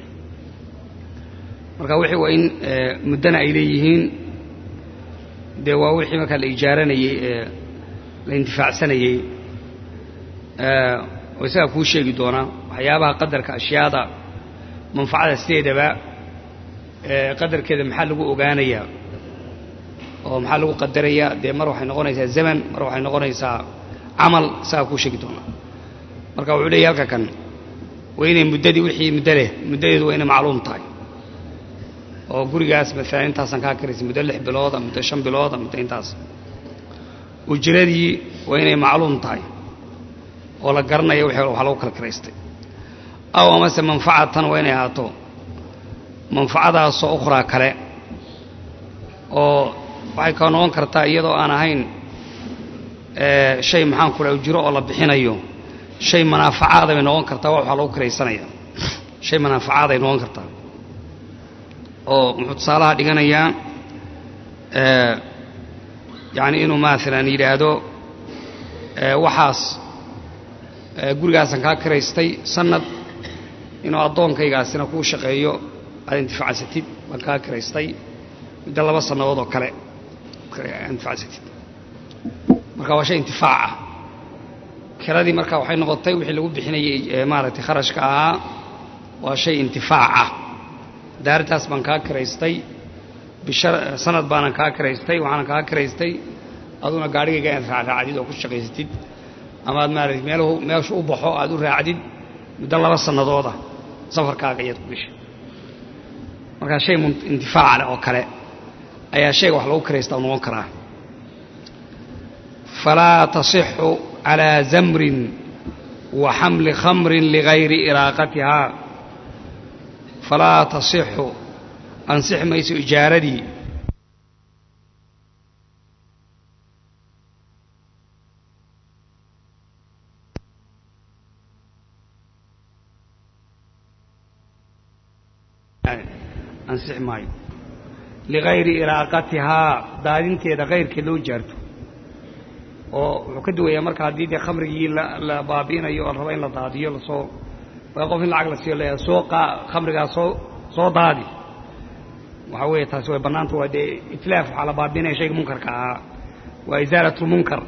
marka wixii waa in muddana ay leeyihiin dee waa wixii markaa la ijaaranayey ee la intifaacsanayey oo isagaa kuu sheegi doonaa waxyaabaha qadarka ashyaada manfacada sideedaba qadarkeeda maxaa lagu ogaanayaa oo maxaa lagu qadarayaa dee mar waxay noqonaysaa zaman mar waxay noqonaysaa camal isagaa kuu sheegi doonaa marka wuxuu leeyahy halka kan waa inay muddadii wixii muddo leh muddadeedu waa inay macluum tahay oo gurigaas maalan intaasaan kaa karaysay muddo lix bilooda muddo shan bilooda muddo intaas ujradii waa inay macluum tahay oo la garanaya wax lagu kala karaystay aw amase manfacatan waa inay ahaato manfacadaasoo ukhraa kale oo waxay ka noqon kartaa iyadoo aan ahayn shay maxaan ku dhaha ujiro oo la bixinayo shay manaafacaada bay noqon kartaa waxaa lagu karaysanaya shay manaafacaad ay noqon kartaa oo muxuu tusaalaha dhiganayaa yacni inuu maalan yidhaahdo waxaas gurigaasan kaa karaystay sanad inuu addoonkaygaasina kuu shaqeeyo aad intifacsatid baan kaa karaystay muddo laba sannadood oo kale intifacsatid marka waa shay intifaac ah kiradii marka waxay noqotay wixii lagu bixinayay maaragtay kharashka ahaa waa shay intifaac ah daartaas baan kaa karaystay bisha sanad baanan kaa karaystay waxaanan kaa karaystay aduna gaadhigayga inaad raacraacdid oo ku shaqaysatid ama aad maaragtay meeluhu meeshu u baxo aad u raacdid muddo laba sannadooda safarkaaga ayaad ku gashay markaa shay intifaaca leh oo kale ayaa shayga wax lagu karaystaa noqon karaa falaa tasixu calaa zamrin wa xamli khamrin ligayri iraaqatihaa falaa tasixu ansixi mayso ijaaradii ansixi maayo ligayri iraaqatihaa daadinteeda kayrkeed loo jaarto oo wuxuu ka duwayaa marka haddii dee khamrigii la baabi'inayo oo raba in la daadiyo lasoo qof in lacag la siiyo la soo khamrigaa soo soo daadi waxaa weeye taasi way bannaanta waa dee itlaaf waxaa la baabi'inaya shayga munkarka ahaa waa isaalatulmunkar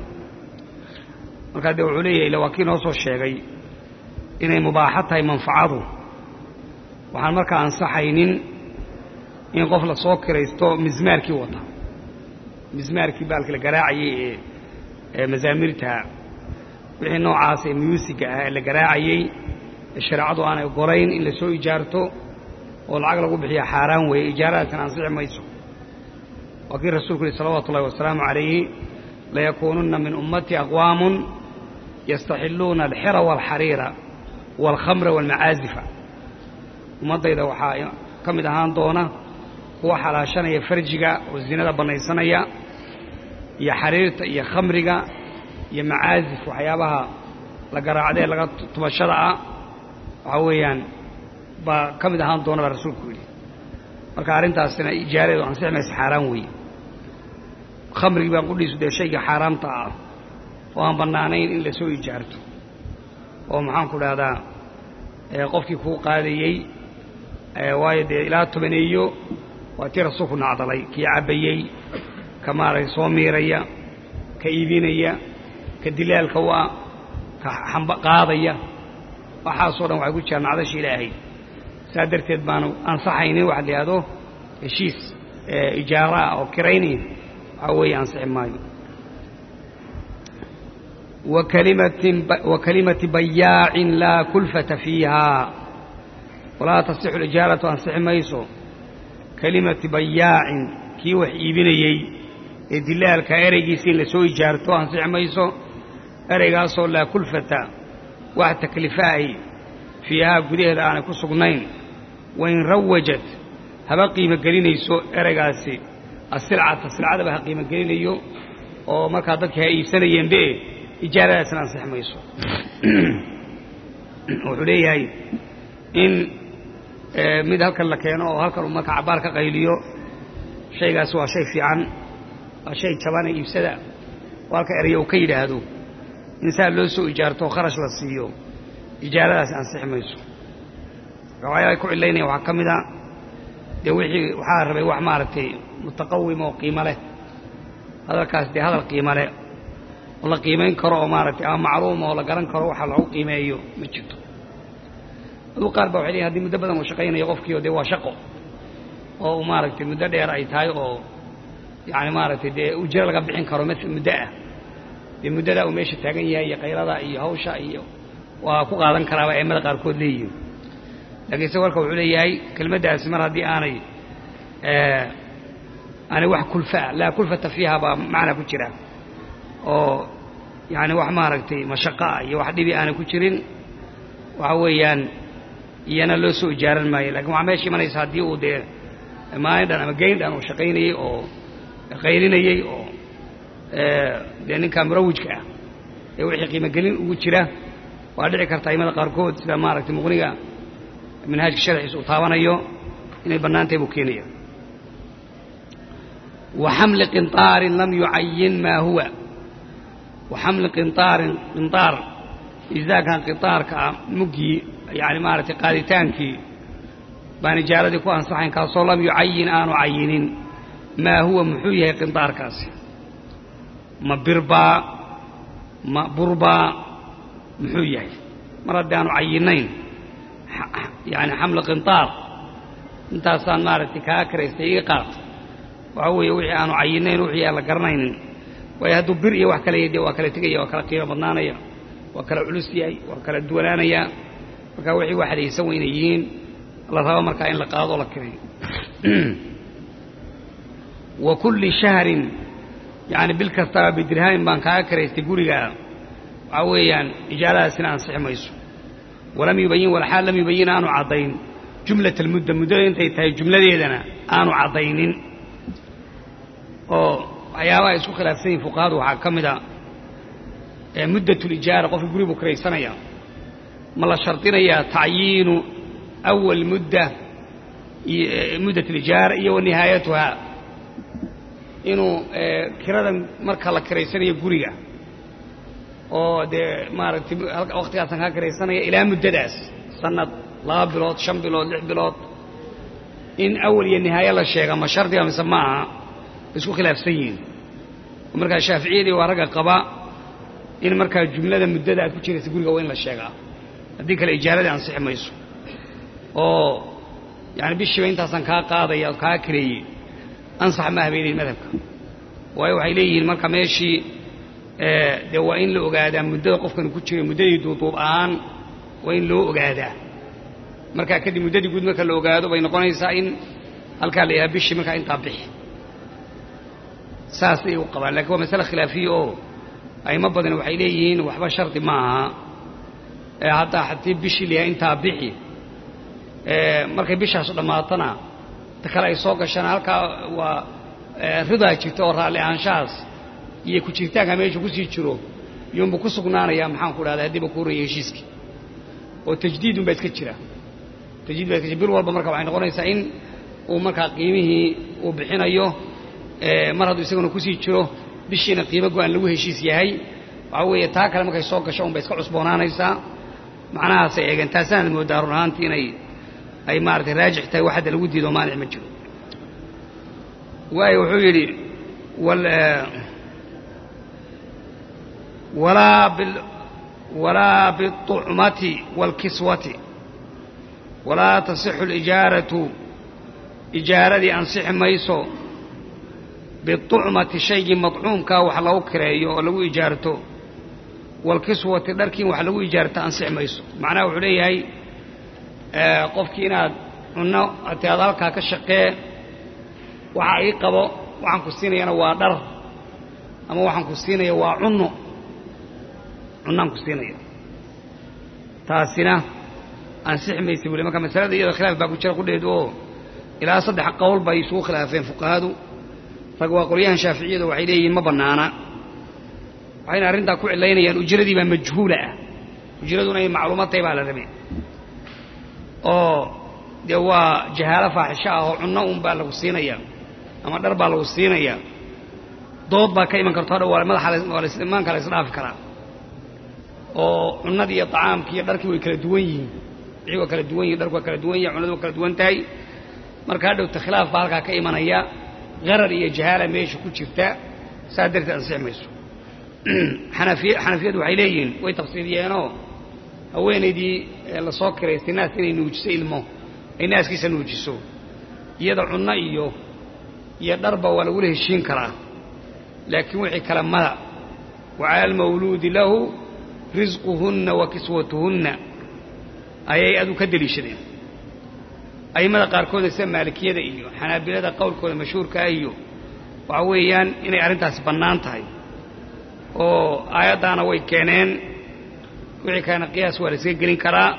markaa dee wuxuu leeyahay ila waa kii noo soo sheegay inay mubaaxo tahay manfacadu waxaan markaa ansaxaynin in qof la soo kiraysto mismaarkii wata mismaarkii baalki la garaacayey ee mazaamirta wixii noocaas ee myuusiga ah ee la garaacayey ee shareecadu aanay ogolayn in la soo ijaarto oo lacag lagu bixiya xaaraan weeye ijaaradaasina ansixi mayso waa kii rasuulku yihi salawaatu ullahi wasalaamu calayhi layakuununna min ummatii aqwaamun yastaxilluuna alxira waalxariira waalkhamra waalmacaazifa ummaddayda waxaa ka mid ahaan doona kuwa xalaashanaya farjiga oo zinada bannaysanaya iyo xariirta iyo khamriga iyo macaazif waxyaabaha la garaacdee laga tubashada ah waxaa weeyaan baa ka mid ahaan doona baa rasuulku yidhi marka arrintaasina ijaaradeedu ansixi maysa xaaraan weeye khamrigii baan qudhiisu dee shayga xaaraamta ah oo aan bannaanayn in la soo ijaarto oo maxaanku dhahdaa qofkii kuu qaadayey waayo dee ilaa tobaneeyo waa tii rasuulku nacdalay kii cabbayey ka maaragtay soo miiraya ka iibinaya ka dilaalka u ah ka qaadaya waxaasoo dhan waxay ku jiraan nacdasha ilaahay saa darteed baanu ansaxaynin waxa la yidhahdo heshiis ijaara ah oo kiraynaya waxaa weeye ansixi maayo wa kalimati bayaacin laa kulfata fiiha walaa tasixu lijaaratu ansixi mayso kalimati bayaacin kii wax iibinayey ee dilaalka ereygiisa in la soo ijaarto ansixi mayso ereygaasoo laa kulfata wax taklifaahi fiihaa gudaheeda aanay ku sugnayn wain rawajat haba qiimo gelinayso ereygaasi asilcata silcadaba ha qiimo gelinayo oo markaa dadkii ha iibsanayeenbe ijaaradaasna ansixi mayso wuxuu leeyahay in mid halkan la keeno oo halkan uu marka cabbaar ka qayliyo shaygaasi waa shay fiican waa shay jabane iibsada oo halka eraya uu ka yidhaahdo in saa loo soo ijaarto oo kharash la siiyo ijaaradaasi ansixi mayso waxyaala ay ku cilaynaya waxaa ka mid a dee wixii waxaa rabay wax maaragtay mutaqawima oo qiimo leh hadalkaas dee hadal qiimo leh oo la qiimayn karo oo maaragtay ama macluuma oo la garan karo waxa lagu qiimeeyo ma jirto aduu qaar ba waxay leeyihin hadii muddo badan uu shaqaynayo qofkiio dee waa shaqo oo uu maaragtay muddo dheer ay tahay oo yacani maaragtay dee ujro laga bixin karo ml muddo ah dee muddadaa uu meesha taagan yahay iyo kaylada iyo hawsha iyo waa ku qaadan karaaba aimada qaarkood leeyihin laakiin se warka wuxuu leeyahay kelmaddaasi mar haddii aanay ani wax kulfaa laa kulfata fiiha baa macna ku jira oo yani wax maaragtay mashaqaa iyo wax dhibi aanay ku jirin waxa weeyaan iyana loo soo ijaaran maayo lakin waxaa meesha imanaysa haddii uu dee maalin dhan ama geyn dhan uu shaqaynayey oo qaylinayey oo dee ninkaa murawijka ah ee wixii qiimogelin ugu jira waa dhici karta aimada qaarkood sida maaragtay muqniga manhaajka sharxiisa uu taabanayo inay bannaantahay buu keenaya wa xamli qinطaarin lam yucayin maa huwa wa xamli qinطaarin qinطaar isdaakan qinطaarka ah muggii yani maaragtay qaaditaankii baan ijaaradii ku ansaxayn kaasoo lam yucayin aanu cayinin maa huwa muxuu yahay qinطaarkaasi ma birbaa ma burbaa muxuu yahay mar haddii aanu cayinayn yani xamli qinطaar intaasaan maaragtay kaa karaystay iga qaat waxa weeye wixii aanu cayinayn wixii aan la garanaynin waayo hadduu bir iyo wax kale yahy dee waa kala tegaya waa kala qiimo badnaanaya waa kala culus yahay waa kala duwanaanaya marka wixii waxdaysan wa inay yihiin la rabo markaa in la qaado oo la kirayo wa kulli shahrin yani bil kastaba bidirhamin baan kaaga karaystay gurigaa waxaa weeyaan ijaaradaasina ansixi mayso walam yubayin walxaal lam yubayin aanu caddayn jumlat almudda muddada intay tahay jumladeedana aanu caddaynin oo waxyaabaha isku khilaafsan yihin fuqahadu waxaa ka mid a muddat lijaara qofka guri buu kiraysanaya ma la shardinayaa tacyiinu awal mudda muddat alijaara iyo wa nihaayatuhaa inuu kirada marka la kiraysanayo guriga oo dee maaragtay waktigaasan kaa kiraysanaya ilaa muddadaas sanad laba bilood shan bilood lix bilood in awal iyo nihaaye la sheega ma shardiga mise ma aha isku khilaafsan yihiin oo markaa shaaficiyadii waa ragga qaba in markaa jumlada muddada aad ku jiraysa guriga waa in la sheegaa haddii kale ijaaradii ansixi mayso oo yani bishiiba intaasaan kaa qaadaya oo kaa kireeyey ansax ma habeenayn madhabka waayo waxay leeyihiin marka meeshii dee waa in la ogaadaa muddada qofkani ku jiray muddadii duuduub ahaan waa in loo ogaadaa markaa kadib muddadii guud marka la ogaado bay noqonaysaa in halkaa la yahaa bishii markaa intaa bixi saasay u qabaan lakiin waa masale khilaafiya oo aymo badan waxay leeyihiin waxba shardi ma aha haddaa haddii bishii la yahay intaa bixi markay bishaasu dhammaatana ta kale ay soo gashana halkaa waa ridaa jirta oo raalli ahaanshahaas iyo ku jiritaanka meeshu kusii jiro iyuunbu ku sugnaanaya maxaan ku dhahda haddiiba ku horreeyay heshiiskii oo tajdiidun baa iska jira tajdiid baa iska jira bir walba marka waxay noqonaysaa in uu markaa qiimihii uu bixinayo mar hadduu isaguna kusii jiro bishiina qiimo go-aan lagu heshiis yahay waxaa weeye taa kale markay soo gasho un bay iska cusboonaanaysaa macnahaasay eegeen taasaanad mooddaa run ahaantii inay ay maaratay raajix tahay wax hadda lagu diido maanic ma jiro waayo wuxuu yidhi walaa biالطucmati wاlkiswati walaa tasixu اlijaaratu ijaaradii ansixi mayso biالطucmati shaygii maطcuumkaa wax lagu kireeyo oo lagu ijaarto wاlkiswati dharkiin wax lagu ijaarto ansixi mayso macnaha wuxuu leeyahay qofkii inaad cunno ati aad halkaa ka shaqee waxa ii qabo waxaan ku siinayana waa dhar ama waxaan ku siinaya waa cunno cunnaan ku siinaya taasina ansixi maysa bule marka masalada iyada khilaaf baa ku jira qudheed oo ilaa saddex qowl bay isugu khilaafeen fuqahadu rag waa qolyahan shaaficiyadu waxay leeyihiin ma bannaana waxayna arrintaa ku cilaynayaan ujradii baa majhuula ah ujraduna ay macluumad tahay baa la rabay oo dee waa jahaalo faaxisho ah oo cunno un baa lagu siinaya ama dhar baa lagu siinaya dood baa ka iman karto hadha waa madaxa imaanka la isdhaafi karaa oo cunnadii iyo طacaamkii iyo dharkii way kala duwan yihiin wixii waa kala duwan yihin dharku waa kala duwan yahay cunnadu waa kala duwan tahay marka hadhowta khilaaf baa halkaa ka imanaya qarar iyo jahaala meesha ku jirta saa darteed ansixi mayso xanafiy xanafiyadu waxay leeyihiin way tafsiiriyeenoo haweenaydii lasoo kiraystay naas inay nuujiso ilmo ay naaskiisa nuujiso iyada cunno iyo iyo dharba waa lagula heshiin karaa laakiin wixii kale mada wa cala almawluudi lahu risquhunna wa kiswatuhunna ayay adu ka deliishadeen a'immada qaarkooda sida maalikiyada iyo xanaabilada qowlkooda mashhuurkaa iyo waxa weeyaan inay arrintaasi bannaan tahay oo aayaddaana way keeneen wixii kalena qiyaas waa la iska gelin karaa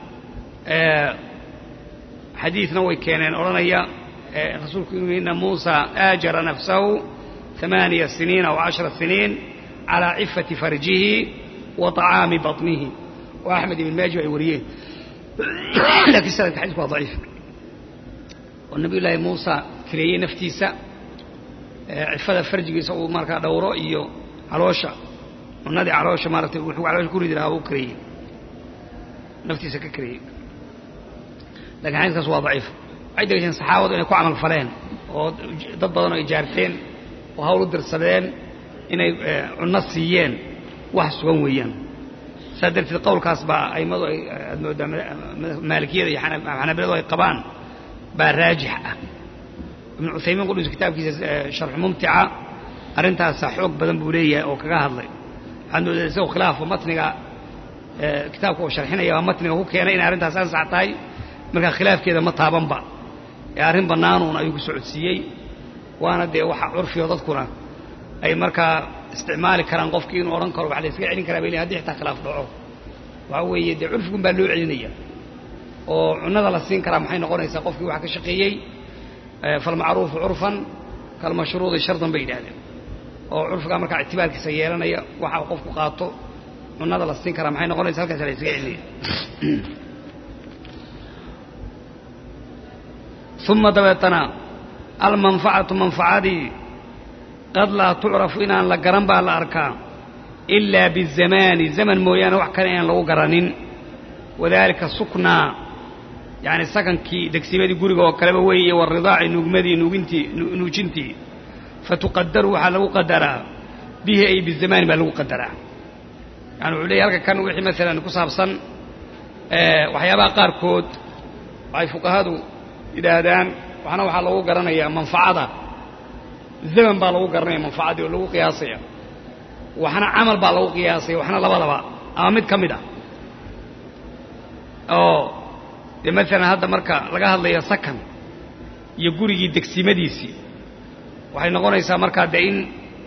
xadiidna way keeneen odhanaya rasuulku inuu ina muusa aajara nafsahu ثamaaniya siniina aw cashara siniin calىa cifati farjihi wa طacaami baطnihi oo axmed ibn maaji ay wariyeen lakiin sanadka xadisku waa daciif oo nabiy llaahi muusa kireeyey naftiisa cifada farjigiisa uu markaa dhowro iyo caloosha cunadii caloosha maaratay wuxuu caloosha ku ridi lahaa uu kireeyey naftiisa ka kireeyey lakin xadiiskaas waa daciif waxay degesheen saxaabadu inay ku camal faleen oo dad badan oo ijaarteen oo hawl u dirsadeen inay cunno siiyeen wax sugan weeyaan saas darteed qowlkaas baa aimadu ay aad moodaa maalikiyada iyo xanabiladu ay qabaan baa raajix ah ibnu cuthaymiin qudhiis kitaabkiisa sharxu mumtica arrintaasa xoog badan buu leeyahay oo kaga hadlay waxaad moodaa isagoo khilaafka matniga kitaabka oo sharxinaya baa matniga ku keenay inay arrintaas ansax tahay markaa khilaafkeeda ma taabanba ee arrin bannaanuun ayuu ku socodsiiyey waana dee waxa curfiyo dadkuna ay markaa isticmaali karaan qofkii inuu odhan karo waxa la iskaga celin karaa bay hadii xitaa khilaaf dhaco waxa weeye dee curfigun baa loo celinaya oo cunnada la siin karaa maxay noqonaysaa qofkii waxa ka shaqeeyey falmacruufu curfan kalmashruudi shardan bay yidhahdeen oo curfigaa markaa ictibaarkiisa yeelanaya waxa qofku qaato cunnada la siin karaa maxay noqonaysa halkaasa la iskaga celinaya uma dabeetana almanfacatu manfacadii qad laa tucrafu inaan la garan baa la arkaa ilaa bizamaani zaman mooyaane wax kale inaan lagu garanin wadaalika suknaa yacni sakankii degsimadii guriga oo kaleba weeye waridaaci nuugmadii nuugintii nuujintii fatuqadaru waxaa lagu qadaraa bihi ay bizamaani baa lagu qadaraa yani wuxuu leeyahy halka kan wixii maalan ku saabsan waxyaabaha qaarkood waxay fuqahadu yidhaahdaan waxna waxaa lagu garanayaa manfacada zaman baa lagu garanaya manfacadii oo lagu qiyaasaya waxna camal baa lagu qiyaasaya waxna labadaba ama mid ka mid ah oo dee maalan hadda marka laga hadlayo sakan iyo gurigii degsimadiisii waxay noqonaysaa markaa dee in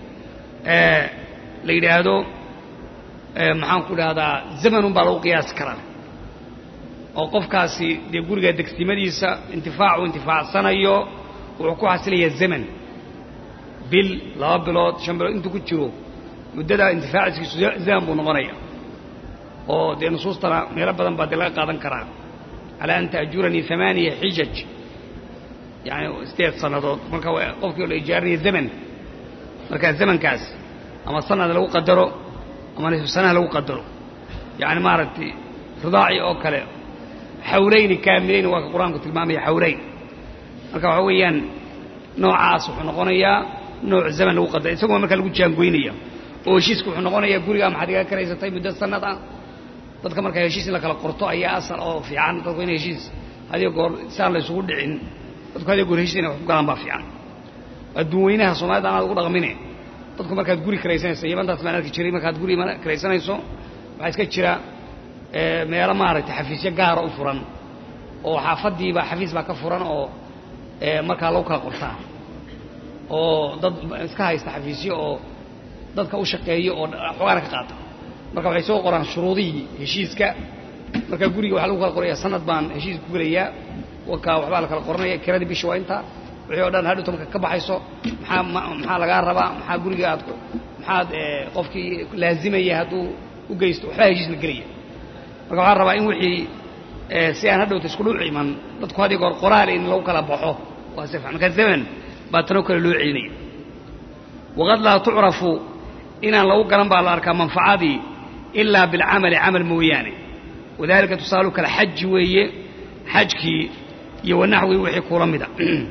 la yidhaahdo maxaan ku idhahdaa zamanun baa lagu qiyaasi karaa oo qofkaasi dee guriga degsimadiisa intifaacu intifaacsanayo wuxuu ku xasilayaa zaman bil laba bilood shan bilood intuu ku jiro muddadaa intifaaciskiisu zaman buu noqonaya oo dee nusuustana meelo badan baa dee laga qaadan karaa calaa an ta'juranii amaaniya xijaj yani sideed sannadood marka qofkii la ijaarinaya zaman markaa zamankaas ama sanad lagu qadaro ama nisfu sanaha lagu qadaro yani maaragtay ridaaci oo kale xawlayni kaamilayni waa ka qur-aanku tilmaamaya xawlayn marka waxaa weeyaan noocaas wuxuu noqonayaa nooc zaman lagu qadara isagoo markaa lagu jaangoynaya oo heshiiska wuxuu noqonayaa gurigaa maxaad iga karaysatay muddo sanad ah dadka markaa heshiis in la kala qorto ayaa asal oo fiican dadku in heshiis hadiyo goor saan la ysugu dhicin dadku hadiyo goor heshiis inay wax ku galaan baa fiican adduun weynaha soomaalida anaad ugu dhaqmine dadku markaad guri karaysanayso yabantaas baan arki jiray markaad guri karaysanayso waxaa iska jira meelo maaragtay xafiisyo gaara u furan oo xaafaddiiba xafiis baa ka furan oo markaa lagu kala qortaa oo dad iska haysta xafiisyo oo dadka u shaqeeyo oo xogaana ka qaata marka waxay soo qoraan shuruudihii heshiiska marka guriga waxaa lagu kala qoraya sanad baan heshiis ku gelayaa wakaa waxbaa la kala qoranaya kiradii bisha waa intaa wixii o dhan hadhowta marka ka baxayso maxaa maxaa lagaa rabaa maxaa guriga aad maxaad qofkii laazimaya hadduu u geysto waxbaa heshiis la gelaya marka waxaa rabaa in wixii si aan hadhowta isku dhuuc iman dadku haddii goor qoraal in lagu kala baxo waa si marka zaman baa tanoo kale loo celinaya waqad laa tucrafu inaan lagu garan baa la arkaa manfacadii ilaa bilcamali camal mooyaane wadalika tusaalu kale xaji weeye xajkii iyo wanaxwii wixii kula mida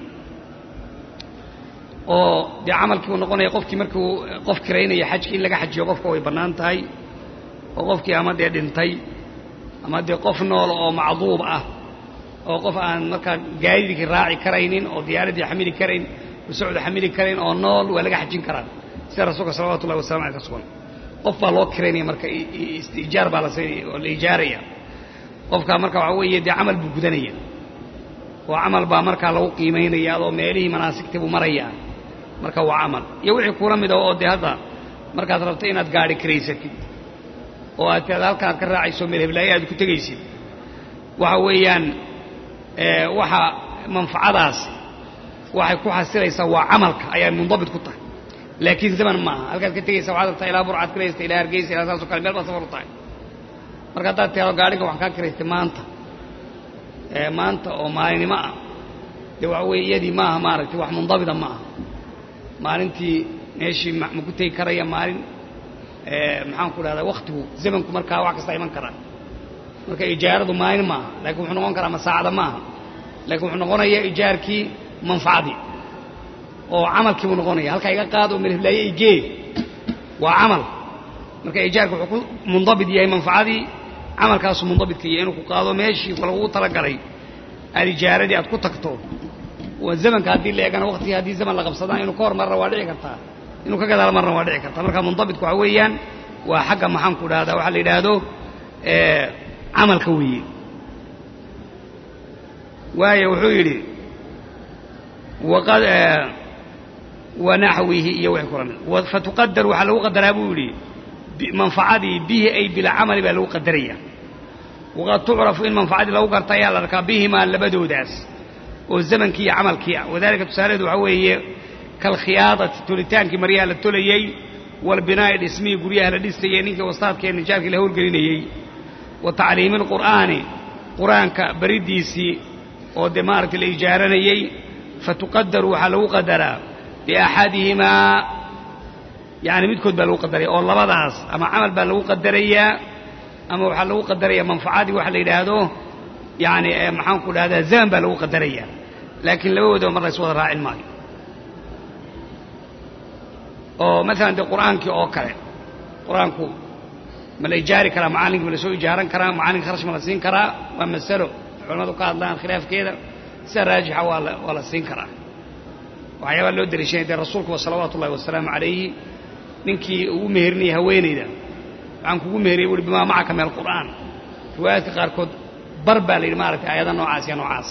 oo dee camalkii uu noqonaya qofkii markuu qof kiraynaya xajkii in laga xajiyo qofka way bannaan tahay oo qofkii ama dee dhintay ama dee qof nool oo macduub ah oo qof aan markaa gaadidkii raaci karaynin oo diyaaraddii xamili karayn usocda xamili karayn oo nool waa laga xajin karaa sida rasuulka salawatu ullahi wasalam aleh ka sugan qof baa loo kiraynaya marka istiijaar baa la siinaya oo la ijaaraya qofkaa marka waxaa weeye dee camal buu gudanaya oo camal baa markaa lagu qiimaynaya adoo meelihii manaasigtii buu marayaa marka waa camal iyo wixii kula mid a oo dee hadda markaad rabto inaad gaadhi karaysatid oo aad tiada halkan aad ka raacayso meel heblaaye aad ku tegaysid waxa weeyaan waxa manfacadaas waxay ku xasilaysaa waa camalka ayaa mundabit ku tahay laakiin zaman maaha halkaad ka tegaysa waxaad rabtaa ilaa burcaad kiraysta ilaa hargeysa ilaa saasoo kale meel baad safar u tahay marka haddaad tiado gaadhiga waxaan kaa kiraystay maanta maanta oo maalinimo ah dee waxa weeye iyadii maaha maaragtay wax mundabita ma aha maalintii meeshii ma ku tegi karaya maalin maxaan ku dhahdaa waktigu zamanku markaa wax kasta iman karaa marka ijaaradu maalin maaha laakiin wuxuu noqon karaa masaacada maaha laakiin wuxuu noqonayaa ijaarkii manfacadii oo camalkii buu noqonaya halkaa iga qaad oo melhlaaye igee waa camal marka ijaarka wuxuu ku mundabit yahay manfacadii camalkaasu mundabidka yahay inuu ku qaado meeshii lagugu talagalay aad ijaaradii aad ku tagto zamanka haddii la eegana waktigii haddii zaman la qabsadana inuu ka hor marna waa dhici kartaa inuu ka gadaal marna waa dhici kartaa marka mundabitku waxa weeyaan waa xagga maxaan ku dhahdaa waxaa la yidhaahdo camalka weeye waayo wuxuu yidhi waqad wanaxwihi iyo wixii kula mid fatuqadar waxaa lagu qadaraa buu yidhi manfacadii bihi ay bilcamali baa lagu qadaraya waqad tucrafu in manfacadii lagu garta ayaa la arkaa bihimaa labadoodaas oo zamankii iyo camalkii ah wadalika tusaalaheedu waxaa weeye kalkhiyaadati tolitaankii maryaha la tolayey walbinaa'i dhismihii guryaha la dhisayey ninkii wastaadka ee nijaarkii la howlgelinayey wa tacliimi alqur'aani qur-aanka bariddiisii oo dee maaragtay la ijaaranayey fatuqadaru waxaa lagu qadaraa biaxadihimaa yacni midkood baa lagu qadaraya oo labadaas ama camal baa lagu qadarayaa ama waxaa lagu qadarayaa manfacadii waxa la yidhaahdo yani maxaan ku dhahdaa zaman baa lagu qadaraya laakiin labadoodaba mar lays wada raacin maayo oo maalan dee qur'aankii oo kale qur-aanku ma la ijaari karaa macallinkii ma la soo ijaaran karaa macallinka kharash ma la siin karaa waa masalo culamadu ka hadlaan khilaafkeeda sida raajixa waa la waa la siin karaa waxyaabaa loo dariishanaya dee rasuulkuba salawaatu ullahi wasalaamu calayhi ninkii uu meherinayay haweenayda waxaan kugu meheriyay buuhi bimaa macaka min alqur'aan riwaayaadka qaarkood bar baa la yidhi maaragtay aayada noocaas iyo noocaas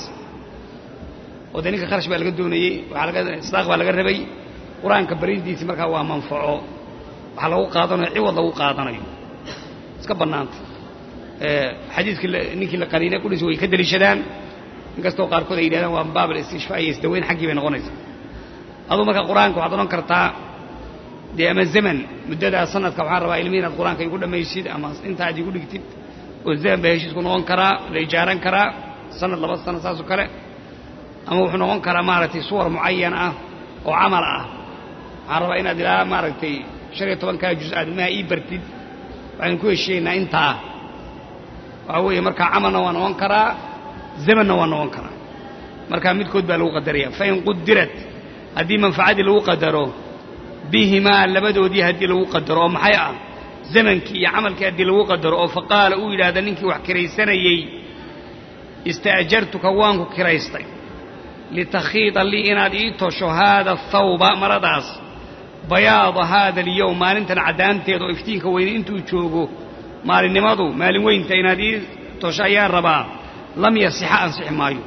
oo dee ninka kharash baa laga doonayey waxaa laga isdaaq baa laga rabay qur-aanka baridiisi markaa waa manfaco waxaa lagu qaadanayo ciwad lagu qaadanayo iska bannaanta xadiiskii ninkii la qaniinay qudhiis way ka deliishadaan inkastoo qaarkood ay yidhahdaan waa baab alistishfaa iyo isdaweyn xaggii bay noqonaysaa aduu marka qur-aanka waxaad odhan kartaa dee ama zaman muddadaa sanadka waxaan rabaa ilmihi inaad qur-aanka igu dhammaysid ama inta aad igu dhigtid oo zaman baa heshiisku noqon karaa la ijaaran karaa sanad laba sano saasoo kale ama wuxuu noqon karaa maaragtay suwar mucayan ah oo camal ah waxaan rabaa inaad ilaa maaragtay shan iyo tobankaa juz aad ilmaha ii bartid waxaynu ku heshiinaynaa intaa waxaa weeye markaa camalna waa noqon karaa zamanna waa noqon karaa markaa midkood baa lagu qadaraya fain qudirat haddii manfacadii lagu qadaro bihimaa labadoodii haddii lagu qadaro oo maxay ah zamankii iyo camalkii haddii lagu qadaro oo faqaala uu yidhaahda ninkii wax kiraysanayey ista'jartuka waanku kiraystay litakhiida lii inaad ii tosho haada athawba maradaas bayaada haada alyowm maalintan caddaanteeda oo iftiinka weyne intuu joogo maalinimadu maalin weynta inaad ii tosho ayaan rabaa lam yasixa ansixi maayo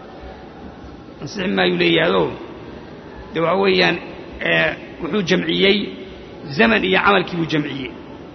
ansixi maayu leeyahaado dee waxa weeyaan wuxuu jamciyey zaman iyo camalkii buu jamciyey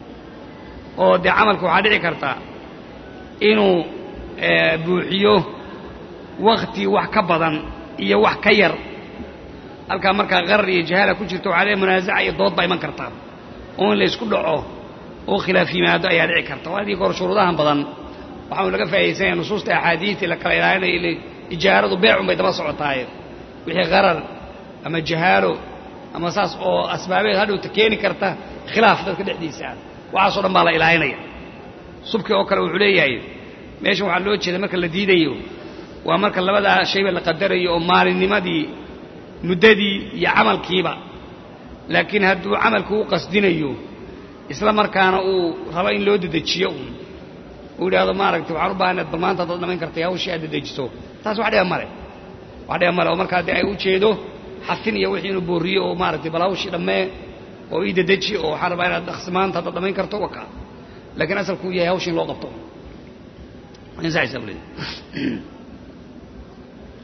oo dee camalka waxaa dhici karta inuu buuxiyo wakti wax ka badan iyo wax ka yar halkaa markaa qarar iyo jahaala ku jirto waxaa le munaasaca iyo dood baa iman karta oo in laysku dhaco oo khilaaf yimaado ayaa dhici karta waa adii kahor shuruudahan badan waxaanu laga faa'idaysanaya nusuusta axaadiistii la kala ilaalinaya ijaaradu beecun bay daba socotaaye wixii qarar ama jahaalo ama saas oo asbaabeed hadhowta keeni karta khilaaf dadka dhexdiisa ah waxaasoo dhan baa la ilaalinaya subki oo kale wuxuu leeyahay meeshan waxaa loo jeeda marka la diidayo waa marka labadaa shayba la qadarayo oo maalinnimadii muddadii iyo camalkiiba laakiin hadduu camalku u qasdinayo isla markaana uu rabo in loo dedejiyo uun uu yidhaahdo maaragtay waxaan u baahanayd bal maanta haddaad dhamayn kartay hawshii aad dedejiso taas wax dhiba male wax dhiba male oo markaa dee ay u jeedo xafin iyo wixii inuu boorriyo oo maaragtay bal hawshii dhammee oo ii dedeji oo waxaan rabaa inaad dhaqsi maanta haddaad dhamayn karto waka laakiin asalkuu yahay hawsha in loo qabto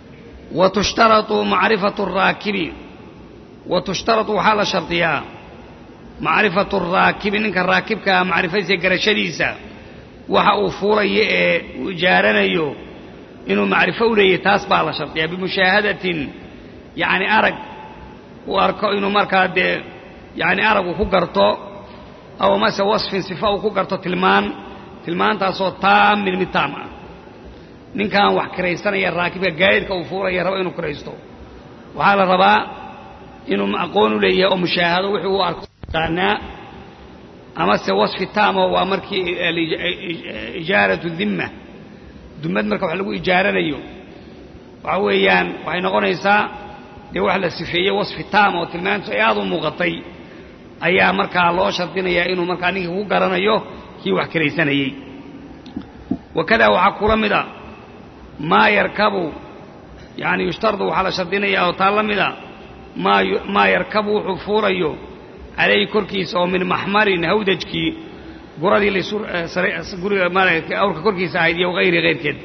wa tushtaratu macrifatu araakibi wa tushtaratu waxaa la shardiyaa macrifatu araakibi ninka raakibkaa macrifadiisa garashadiisa waxa uu fuulayo ee uu ijaaranayo inuu macrifo u leeyahy taas baa la shardiyaa bimushaahadatin yacni arag uu arko inuu markaa dee yacni arag uu ku garto aw mase wasfin sifa uu ku garto tilmaan tilmaantaasoo taamin mid taam ah ninkan wax kiraysanaya raakibka gaadiidka uu fuulaya raba inuu kiraysto waxaa la rabaa inuu aqoon u leeyahay oo mushaahado wixii uu arko yaqaanaa amase wasfi taamo waa markii ijaaratu dimma dumad marka wax lagu ijaaranayo waxa weeyaan waxay noqonaysaa dee wax la sifeeyey wasfi taam oo tilmaantu ay aad u muuqatay ayaa markaa loo shardinayaa inuu markaa ninkii ku garanayo kii wax kiraysanayey wakadaa waxaa kula mid a maa yarkabu yani yushtardu waxaa la shardinayaa oo taa la mida maa yarkabu wuxuu fuulayo calayhi korkiisa oo min maxmarin hawdajkii guradii guriga awrka korkiisa ahayd iyo hayri hayrkeedba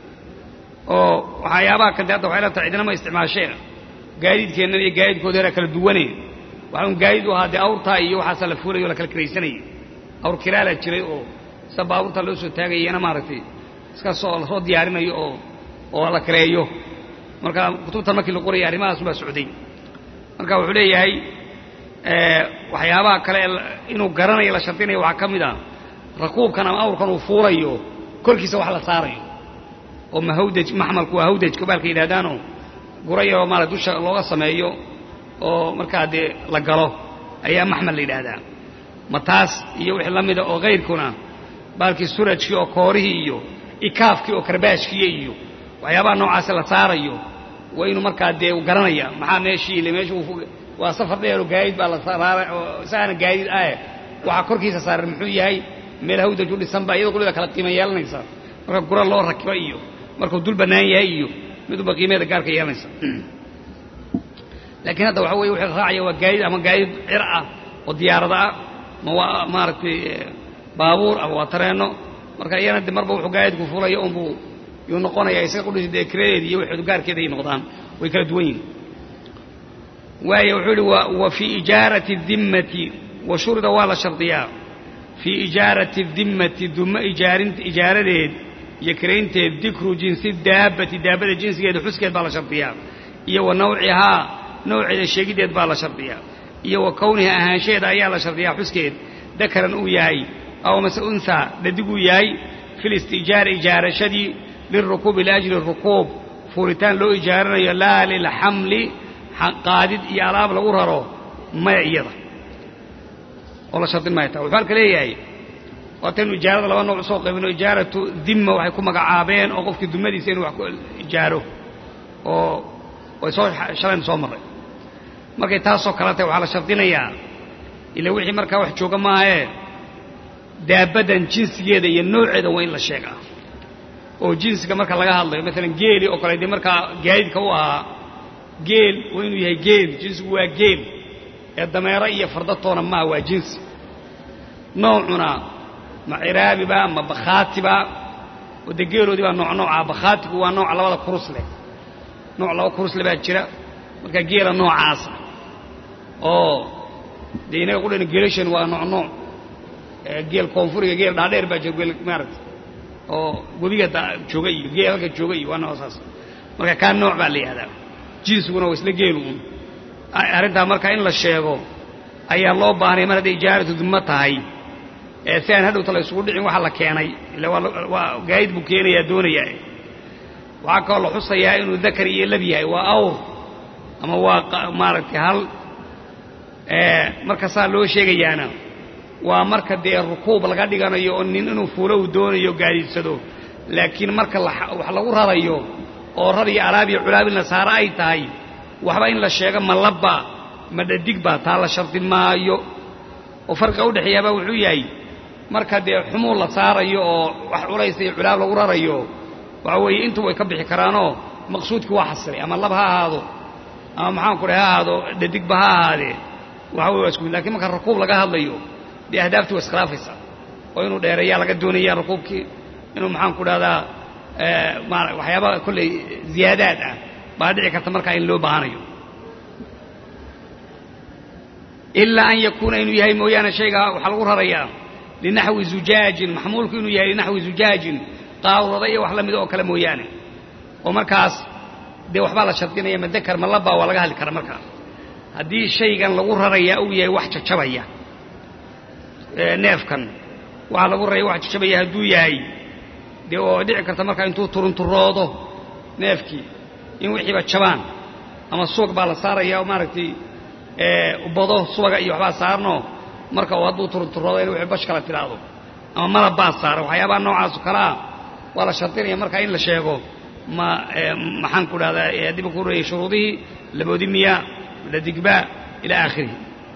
oo waxyaabaha kante hadda waxay la tahay cidnama isticmaasheen gaadiidkeennan iyo gaadiidkooda yaraa kala duwane waxaan gaadiid u ahaa dee awrtaa iyo waxaasaa la fuulayo o la kala kiraysanayay awr kiraalaa jiray oo sida baabuurta loo soo taagayana maaragtay iskasoo lasoo diyaarinayo oo oo la kireeyo marka kutubtan markii la qorayay arrimahaas baa socday marka wuxuu leeyahay waxyaabaha kale inuu garanayo la shardinayo waxaa ka mid a rakuubkan ama awrkan uu fuulayo korkiisa wax la saarayo oo mahawdaj maxmalku waa hawdajka baalka yidhahdaanoo gura yaroo maarata dusha looga sameeyo oo markaa dee la galo ayaa maxmal la yidhaahdaa ma taas iyo wixii la mida oo kayrkuna baalkii surajkii oo koorihii iyo ikaafkii oo karbaashkiiyo iyo waxyaabaha noocaasi la saarayo waa inuu markaa dee u garanaya maxaa meeshii ile meesha waa safar dheero gaadiid baa la saara oo isaana gaadiid ah waxaa korkiisa saaran muxuu yahay meel hawdaj u dhisan baa iyadoo kulida kala qiima yeelanaysa marka gura loo rakibo iyo markuu dul bannaan yahay iyo miduba qiimeeda gaarka yeelanaysa laakiin hadda waxa weye wixii raacaya waa gaadiid ama gaadiid cir ah oo diyaarada ah ma waa maaragtay baabuur ama waa tareenno marka iyana de marba wuxuu gaadiidku fulaya unbuu yuu noqonaya isaga qudhisi dee kiradeedi iyo wixeedu gaarkeeda ay noqdaan way kala duwan yihin waayo wuxuu ihi wa fii ijaarati dimmati wa shurida waa la shardiyaa fii ijaarati dimmati dummo ijaarin ijaaradeed iyo kiraynteed dikru jinsi daabbati daabbada jinsigeeda xuskeed baa la shardiyaa iyo wa nawcihaa nawceeda sheegiddeed baa la shardiyaa iyo wa kowniha ahaanshaheeda ayaa la shardiyaa xuskeed dakaran uu yahay aw mase unhaa dhadiguu yahay fi listiijaari ijaarashadii lilrukuubi liajli rukuub fuuritaan loo ijaaranayo laa lilxamli qaadid iyo alaab lagu raro maya iyada oo la shardin maya taa wuxuu halka leeyahay waataynu ijaarada laba nooc usoo qaybino ijaaratu dimma waxay ku magacaabeen oo qofkii dumadiisa inuu wax ku ijaaro oo way soo shalaynu soo marray markay taasoo kale tahay waxaa la shardinayaa ila wixii markaa wax jooga maahee daabaddan jinsigeeda iyo nooceeda waa in la sheegaa oo jinsiga marka laga hadlayo maalan geeli oo kale dee markaa gaadiidka u ahaa geel waa inuu yahay geel jinsigu waa geel ee dameero iyo fardatoona maaha waa jinsi noocuna ma ciraabiba ma bakhaatiba oo dee geeloodii baa nooc nooca bakhaatigu waa nooca labada kurus leh nooc laba kurus leh baa jira marka geela noocaasa oo dee inaga qudhana geelashan waa nooc nooc geel koonfuriga geel dhaadheer baa jira geel maaragta oo webiga jooga iyo geel halka jooga iyo waa noocaas marka kaa nooc baa la yihahdaa jinsiguna waa isla geelu un arrintaa marka in la sheego ayaa loo baahnay mar hadday ijaaratu dummo tahay ee si aan hadhowta la isugu dhicin waxa la keenay ila waa gaayid buu keenayaa doonayaa waxaa kaloo la xusayaa inuu dakar iyo lab yahay waa awr ama waa maaragtay hal marka saa loo sheegayaana waa marka dee rukuub laga dhiganayo oo nin inuu fuulo uu doonayo gaadiidsado laakiin marka wax lagu rarayo oo rar iyo alaab iyo culaab in la saaro ay tahay waxba in la sheego ma labba ma dhadigba taa la shardi maayo oo farqiga udhexeeyaaba wuxuu yahay marka dee xumuu la saarayo oo wax culaysa iyo culaab lagu rarayo waxa weeye intu way ka bixi karaanoo maqsuudkii waa xasilay ama lab ha ahaado ama maxaanku dhahay ha ahaado dhadigba ha ahaadee waxa wey waa isku mid lakin marka rakuub laga hadlayo dee ahdaaftii waa iskhilaafaysa oo inuu dheereeyaa laga doonaya rakuubkii inuu maxaanku dhahdaa waxyaaba kolley ziyaadaad ah baa dhici karta markaa in loo baahanayo ilaa an yakuuna inuu yahay mooyaane shaygaa waxaa lagu rarayaa linaxwi zujaajin maxmuulku inuu yahay linaxwi zujaajin qaawrada iyo wax la mida oo kale mooyaane oo markaas dee waxbaa la shardinaya madakar ma labaa waa laga hadli karaa markaa haddii shaygan lagu rarayaa uu yahay wax jajabaya neefkan waxaa lagu raraya wax jajabaya hadduu yahay dee oo dhici karta markaa intuu turunturoodo neefkii in wixiiba jabaan ama suwag baa la saaraya oo maaragtay bado suwaga iyo waxbaa saarno marka uu hadduu turunturoodo in wixii bash kala tidhaahdo ama malab baa saaran waxyaabaha noocaasoo kale ah waa la shardinaya markaa in la sheego ma maxaan ku dhahdaa dib ku reeyey shuruudihii laboodi miya ladigba ila aakhirihi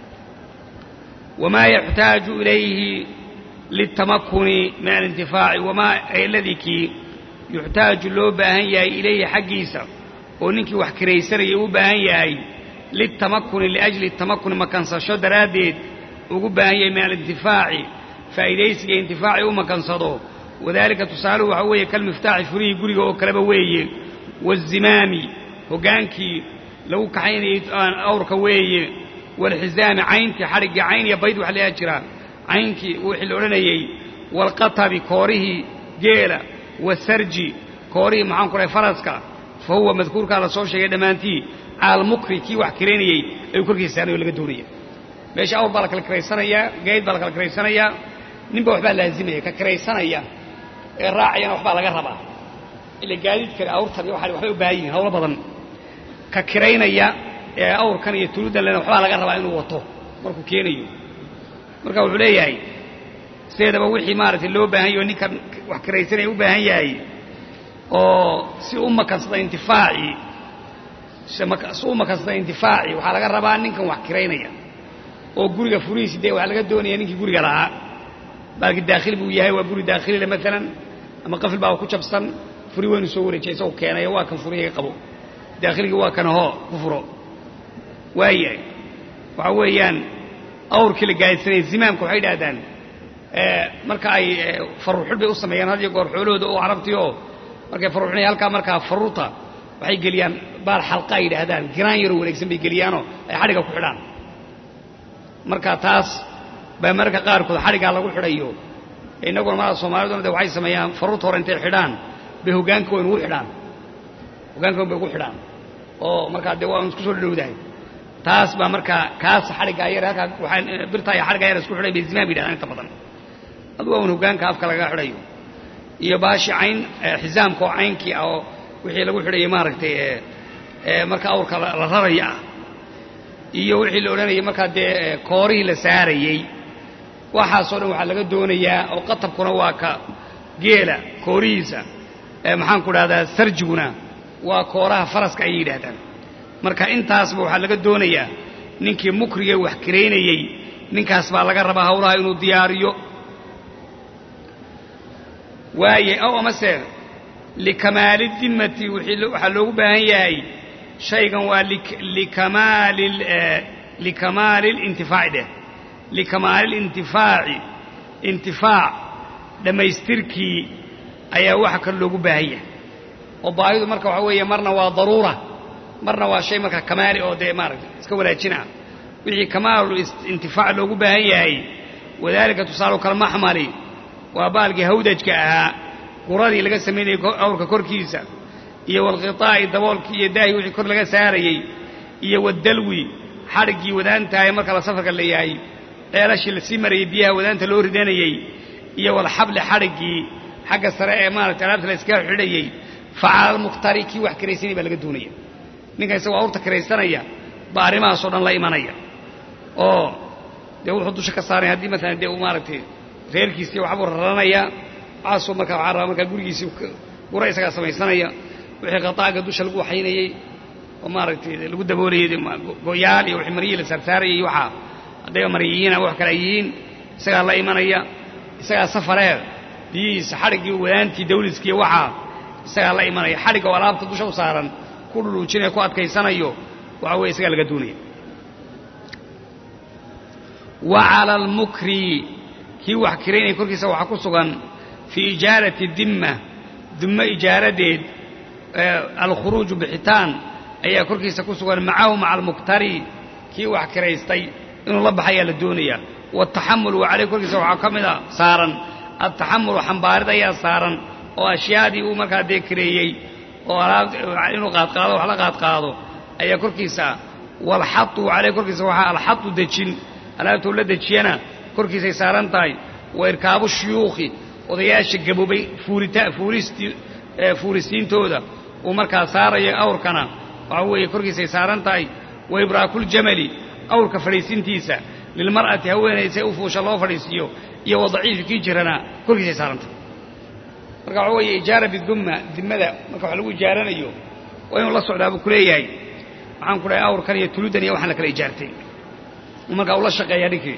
wamaa yaxtaaju ilayhi liltamakuni min alintifaaci wamaa aladii kii yuxtaaju loo baahan yahay ilayhi xaggiisa oo ninkii wax kiraysanaya u baahan yahay liltamakuni liajli tamakuni makansasho daraaddeed ugu baahan yahay min alintifaaci faa'iidaysiga intifaaci u makansado wadaalika tusaaluhu waxaa weeye kalmiftaaxi furihii guriga oo kaleba weeye wazimaami hoggaankii lagu kaxaynayay awrka weeye waalxizaami cayntii xadhiggii cayn iyo bayd waxa layaa jiraa caynkii wixii la odhanayey waalqatabi koorihii geela wasarji koorihii maxaan ku dhahay faraska fa huwa madkuurkaa la soo sheegay dhammaantii caalmukri kii wax kiraynayey ayuu korkiisa saarnay oo laga doonaya meesha awr baa la kala kiraysanayaa gayd baa la kala kiraysanayaa ninba waxbaa laazimaya ka kiraysanaya ee raacayana waxbaa laga rabaa ila gaadiid kale awrtan iyo waxay u baahan yihin hawlo badan ka kiraynaya ee awrkan iyo tuludan lena waxbaa laga rabaa inuu wato markuu keenayo marka wuxuu leeyahay sideedaba wixii maaragtay loo baahan yaho ninkan wax kiraysanaya u baahan yahay oo si u makansada intifaacii si u makansada intifaacii waxaa laga rabaa ninkan wax kiraynaya oo guriga furihiisi dee waxaa laga doonaya ninkii guriga lahaa baalki daakhili buu yahay waa guri daakhilile maalan ama qafil baa ku jabsan furi waynu soo wareejiyay isagoo keenayo waa kan furihiga qabo daakhilgii waa kan hoo ku furo waayahay waxaa weeyaan awrkii la gaadidsanaya zimaamka waxay idhahdaan marka ay faruuxul bay u sameeyaan had iyo goor xoolahooda oo carabtii oo markay faruuxinaya halkaa markaa faruurta waxay geliyaan baal xalqa ay yidhaahdaan giraan yaroo wareegsan bay geliyaanoo ay xadhiga ku xidhaan marka taas baa mararka qaarkood xadhiggaa lagu xidhayo innaguna marada soomaaliduna de waxay sameeyaan faruurta hore intay xidhaan bay hoggaanka wayn ugu xidhaan hoggaanka wayn bay ugu xidhaan oo markaa dee waa isku soo dhadhowdahay taas baa markaa kaas xadhiggaa yar halkaa waxaa birtaa iyo xadhiggaa yar isku xidhay bay zimaan bay yidhahdaan inta badan adu waa un hoggaanka afka lagaga xidhayo iyo baashi cayn xisaamka oo caynkii ah oo wixii lagu xidhayay maaragtay marka awrka la raraya ah iyo wixii la odhanayay markaa dee koorihii la saarayey waxaasoo dhan waxaa laga doonayaa oo qatabkuna waa ka geela koorihiisa maxaan ku dhahdaa sarjiguna waa kooraha faraska ayay yidhaahdaan marka intaasba waxaa laga doonayaa ninkii mukrigee wax kiraynayey ninkaas baa laga rabaa hawlaha inuu diyaariyo waaye ow amase likamaali dimmati waxaa loogu baahan yahay shaygan waa likamaali likamaali lintifaaci dheh likamaali lintifaaci intifaac dhammaystirkii ayaa waxa kale loogu baahan yahay oo baahidu marka waxaa weeye marna waa daruura marna waa shay marka kamaali oo dee maaragtay iska wanaajina wixii kamaalu intifaac loogu baahan yahay wadaalika tusaalu kalmaxmali waa baalkii hawdajka ahaa quradii laga samaynayay awrka korkiisa iyo walkhitaa'i daboolkii iyo daahi wixii kor laga saarayey iyo wadalwi xadhiggii wadaantahay marka la safarka la yahay ceelashii lasii marayey biyaha wadaanta loo ridanayey iyo walxabli xadhiggii xagga sare ee maaragtay alaabta la iskaga xidhayey facaalalmukhtari kii wax kiraysanaya baa laga doonaya ninkan isagoo awrta kiraysanaya baa arrimahaasoo dhan la imanaya oo dee wuxuu dusha ka saaraya haddii maalan dee uu maaragtay reerkiisii waxbuu raranaya waxaasoo markaa waxaa rabaa markaa gurigiisii gura isagaa samaysanaya wixii qataaga dusha lagu waxaynayey oo maaragtay lagu daboolayey goyaal iyo wixii maryihii la saarsaarayay iyo waxaa haddayba maryihiin ama wax kale ay yihiin isagaa la imanaya isagaa safaree biyihiisa xadhiggii wadaantii dawliskiiyo waxaa isagaa la imanaya xadhigga oo alaabta dusha u saaran ku dhuluujinaya ku adkaysanayo waxa weye isagaa laga doonaya wa cala almukri kii wax kiraynaya korkiisa waxaa ku sugan fii ijaarati dimma dimmo ijaaradeed alkhuruuju bixitaan ayaa korkiisa ku sugan macahu maca almuktari kii wax kiraystay inuu la baxayaa la doonayaa wataxamulu wa caleyh korkiisa waxaa ka mid a saaran altaxamulu xambaarid ayaa saaran oo ashyaadii uu markaa dee kareeyey oo inuu qaadqaado wax la qaadqaado ayaa korkiisa walxatu caleyh korkiisa waxaa alxatu dejin alaabtuu la dejiyana korkiisay saaran tahay wa irkaabu shuyuukhi odayaasha gaboobay fuulisiintooda uu markaa saarayo awrkana waxa weeye korkiisay saaran tahay wa ibraakuljamali awrka fadhiisintiisa lilmar'ati haweenaysa u fuusha loo fadhiisiiyo iyo wa daciifi kii jirana korkiisay saaran tahay marka waxa weeye ijaara bidumma dimmada marka wax lagu ijaaranayo waa inuu la socdaa buu ku leeyahay waxaan ku dhahay awrkan iyo tuludan iyo waxaan la kala ijaartay markaa ula shaqeeyaa ninkii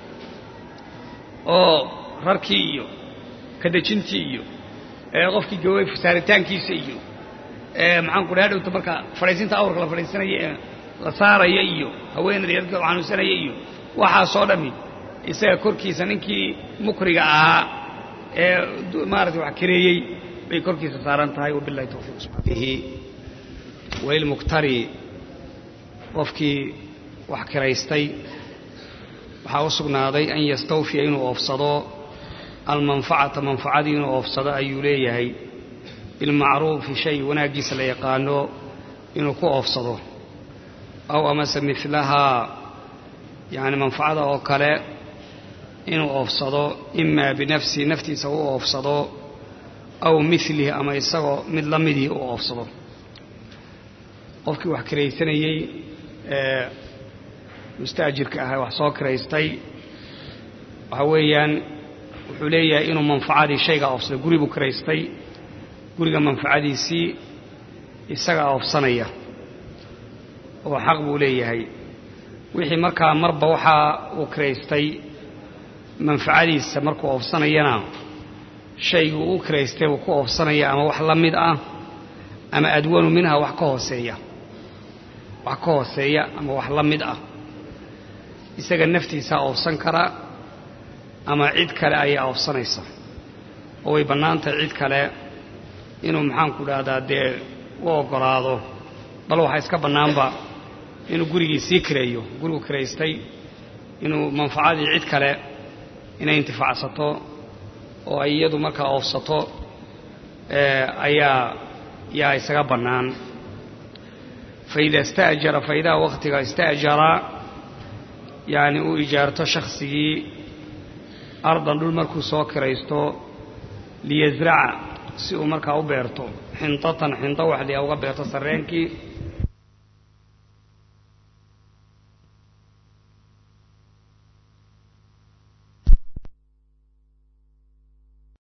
oo rarkii iyo kadejintii iyo qofkii gaway saaritaankiisa iyo maxaan ku dhahay hadhowta marka fadhiisinta awrka la fadhiisanaya ee la saaraya iyo haweenada iyo dadka xanuunsanaya iyo waxaasoo dhammi isaga korkiisa ninkii mukriga ahaa ee maarata wax kareeyey bay korkiisa saaran tahay wabilahi tawfiiq wailmuktari qofkii wax kiraystay waxaa u sugnaaday an yastawfiya inuu oofsado almanfacata manfacadii inuu oofsado ayuu leeyahay bilmacruufi shay wanaaggiisa la yaqaano inuu ku oofsado aw amase milahaa yacni manfacada oo kale inuu oofsado imaa binafsihi naftiisa u oofsado aw milihi ama isagoo mid la midii u oofsado qofkii wax kiraysanayey ee mustaajirka ahaa wax soo kiraystay waxa weeyaan wuxuu leeyahay inuu manfacadii shaygaa oofsado guri buu kiraystay guriga manfacadiisii isagaa oofsanaya oo xaq buu leeyahay wixii markaa marba waxaa uu kiraystay manfacadiisa markuu oofsanayana shayguu u kiraystay buu ku oofsanaya ama wax la mid ah ama adwanu minha wax ka hooseeya wax ka hooseeya ama wax la mid ah isaga naftiisaa oofsan kara ama cid kale ayaa oofsanaysa oo way bannaan tahay cid kale inuu maxaanku dhahdaa dee u oggolaado bal waxaa iska bannaanba inuu gurigii sii kireeyo gurigu kiraystay inuu manfacadii cid kale inay intifaacsato oo ay iyadu markaa oofsato ayaa yaa isaga bannaan faida ista'jara faidaa wakhtiga ista'jara yacni uu ijaarto shaksigii ardan dhul markuu soo kiraysto liyasraca si uu markaa u beerto xintatan xinto waxdii a uga beerto sarreenkii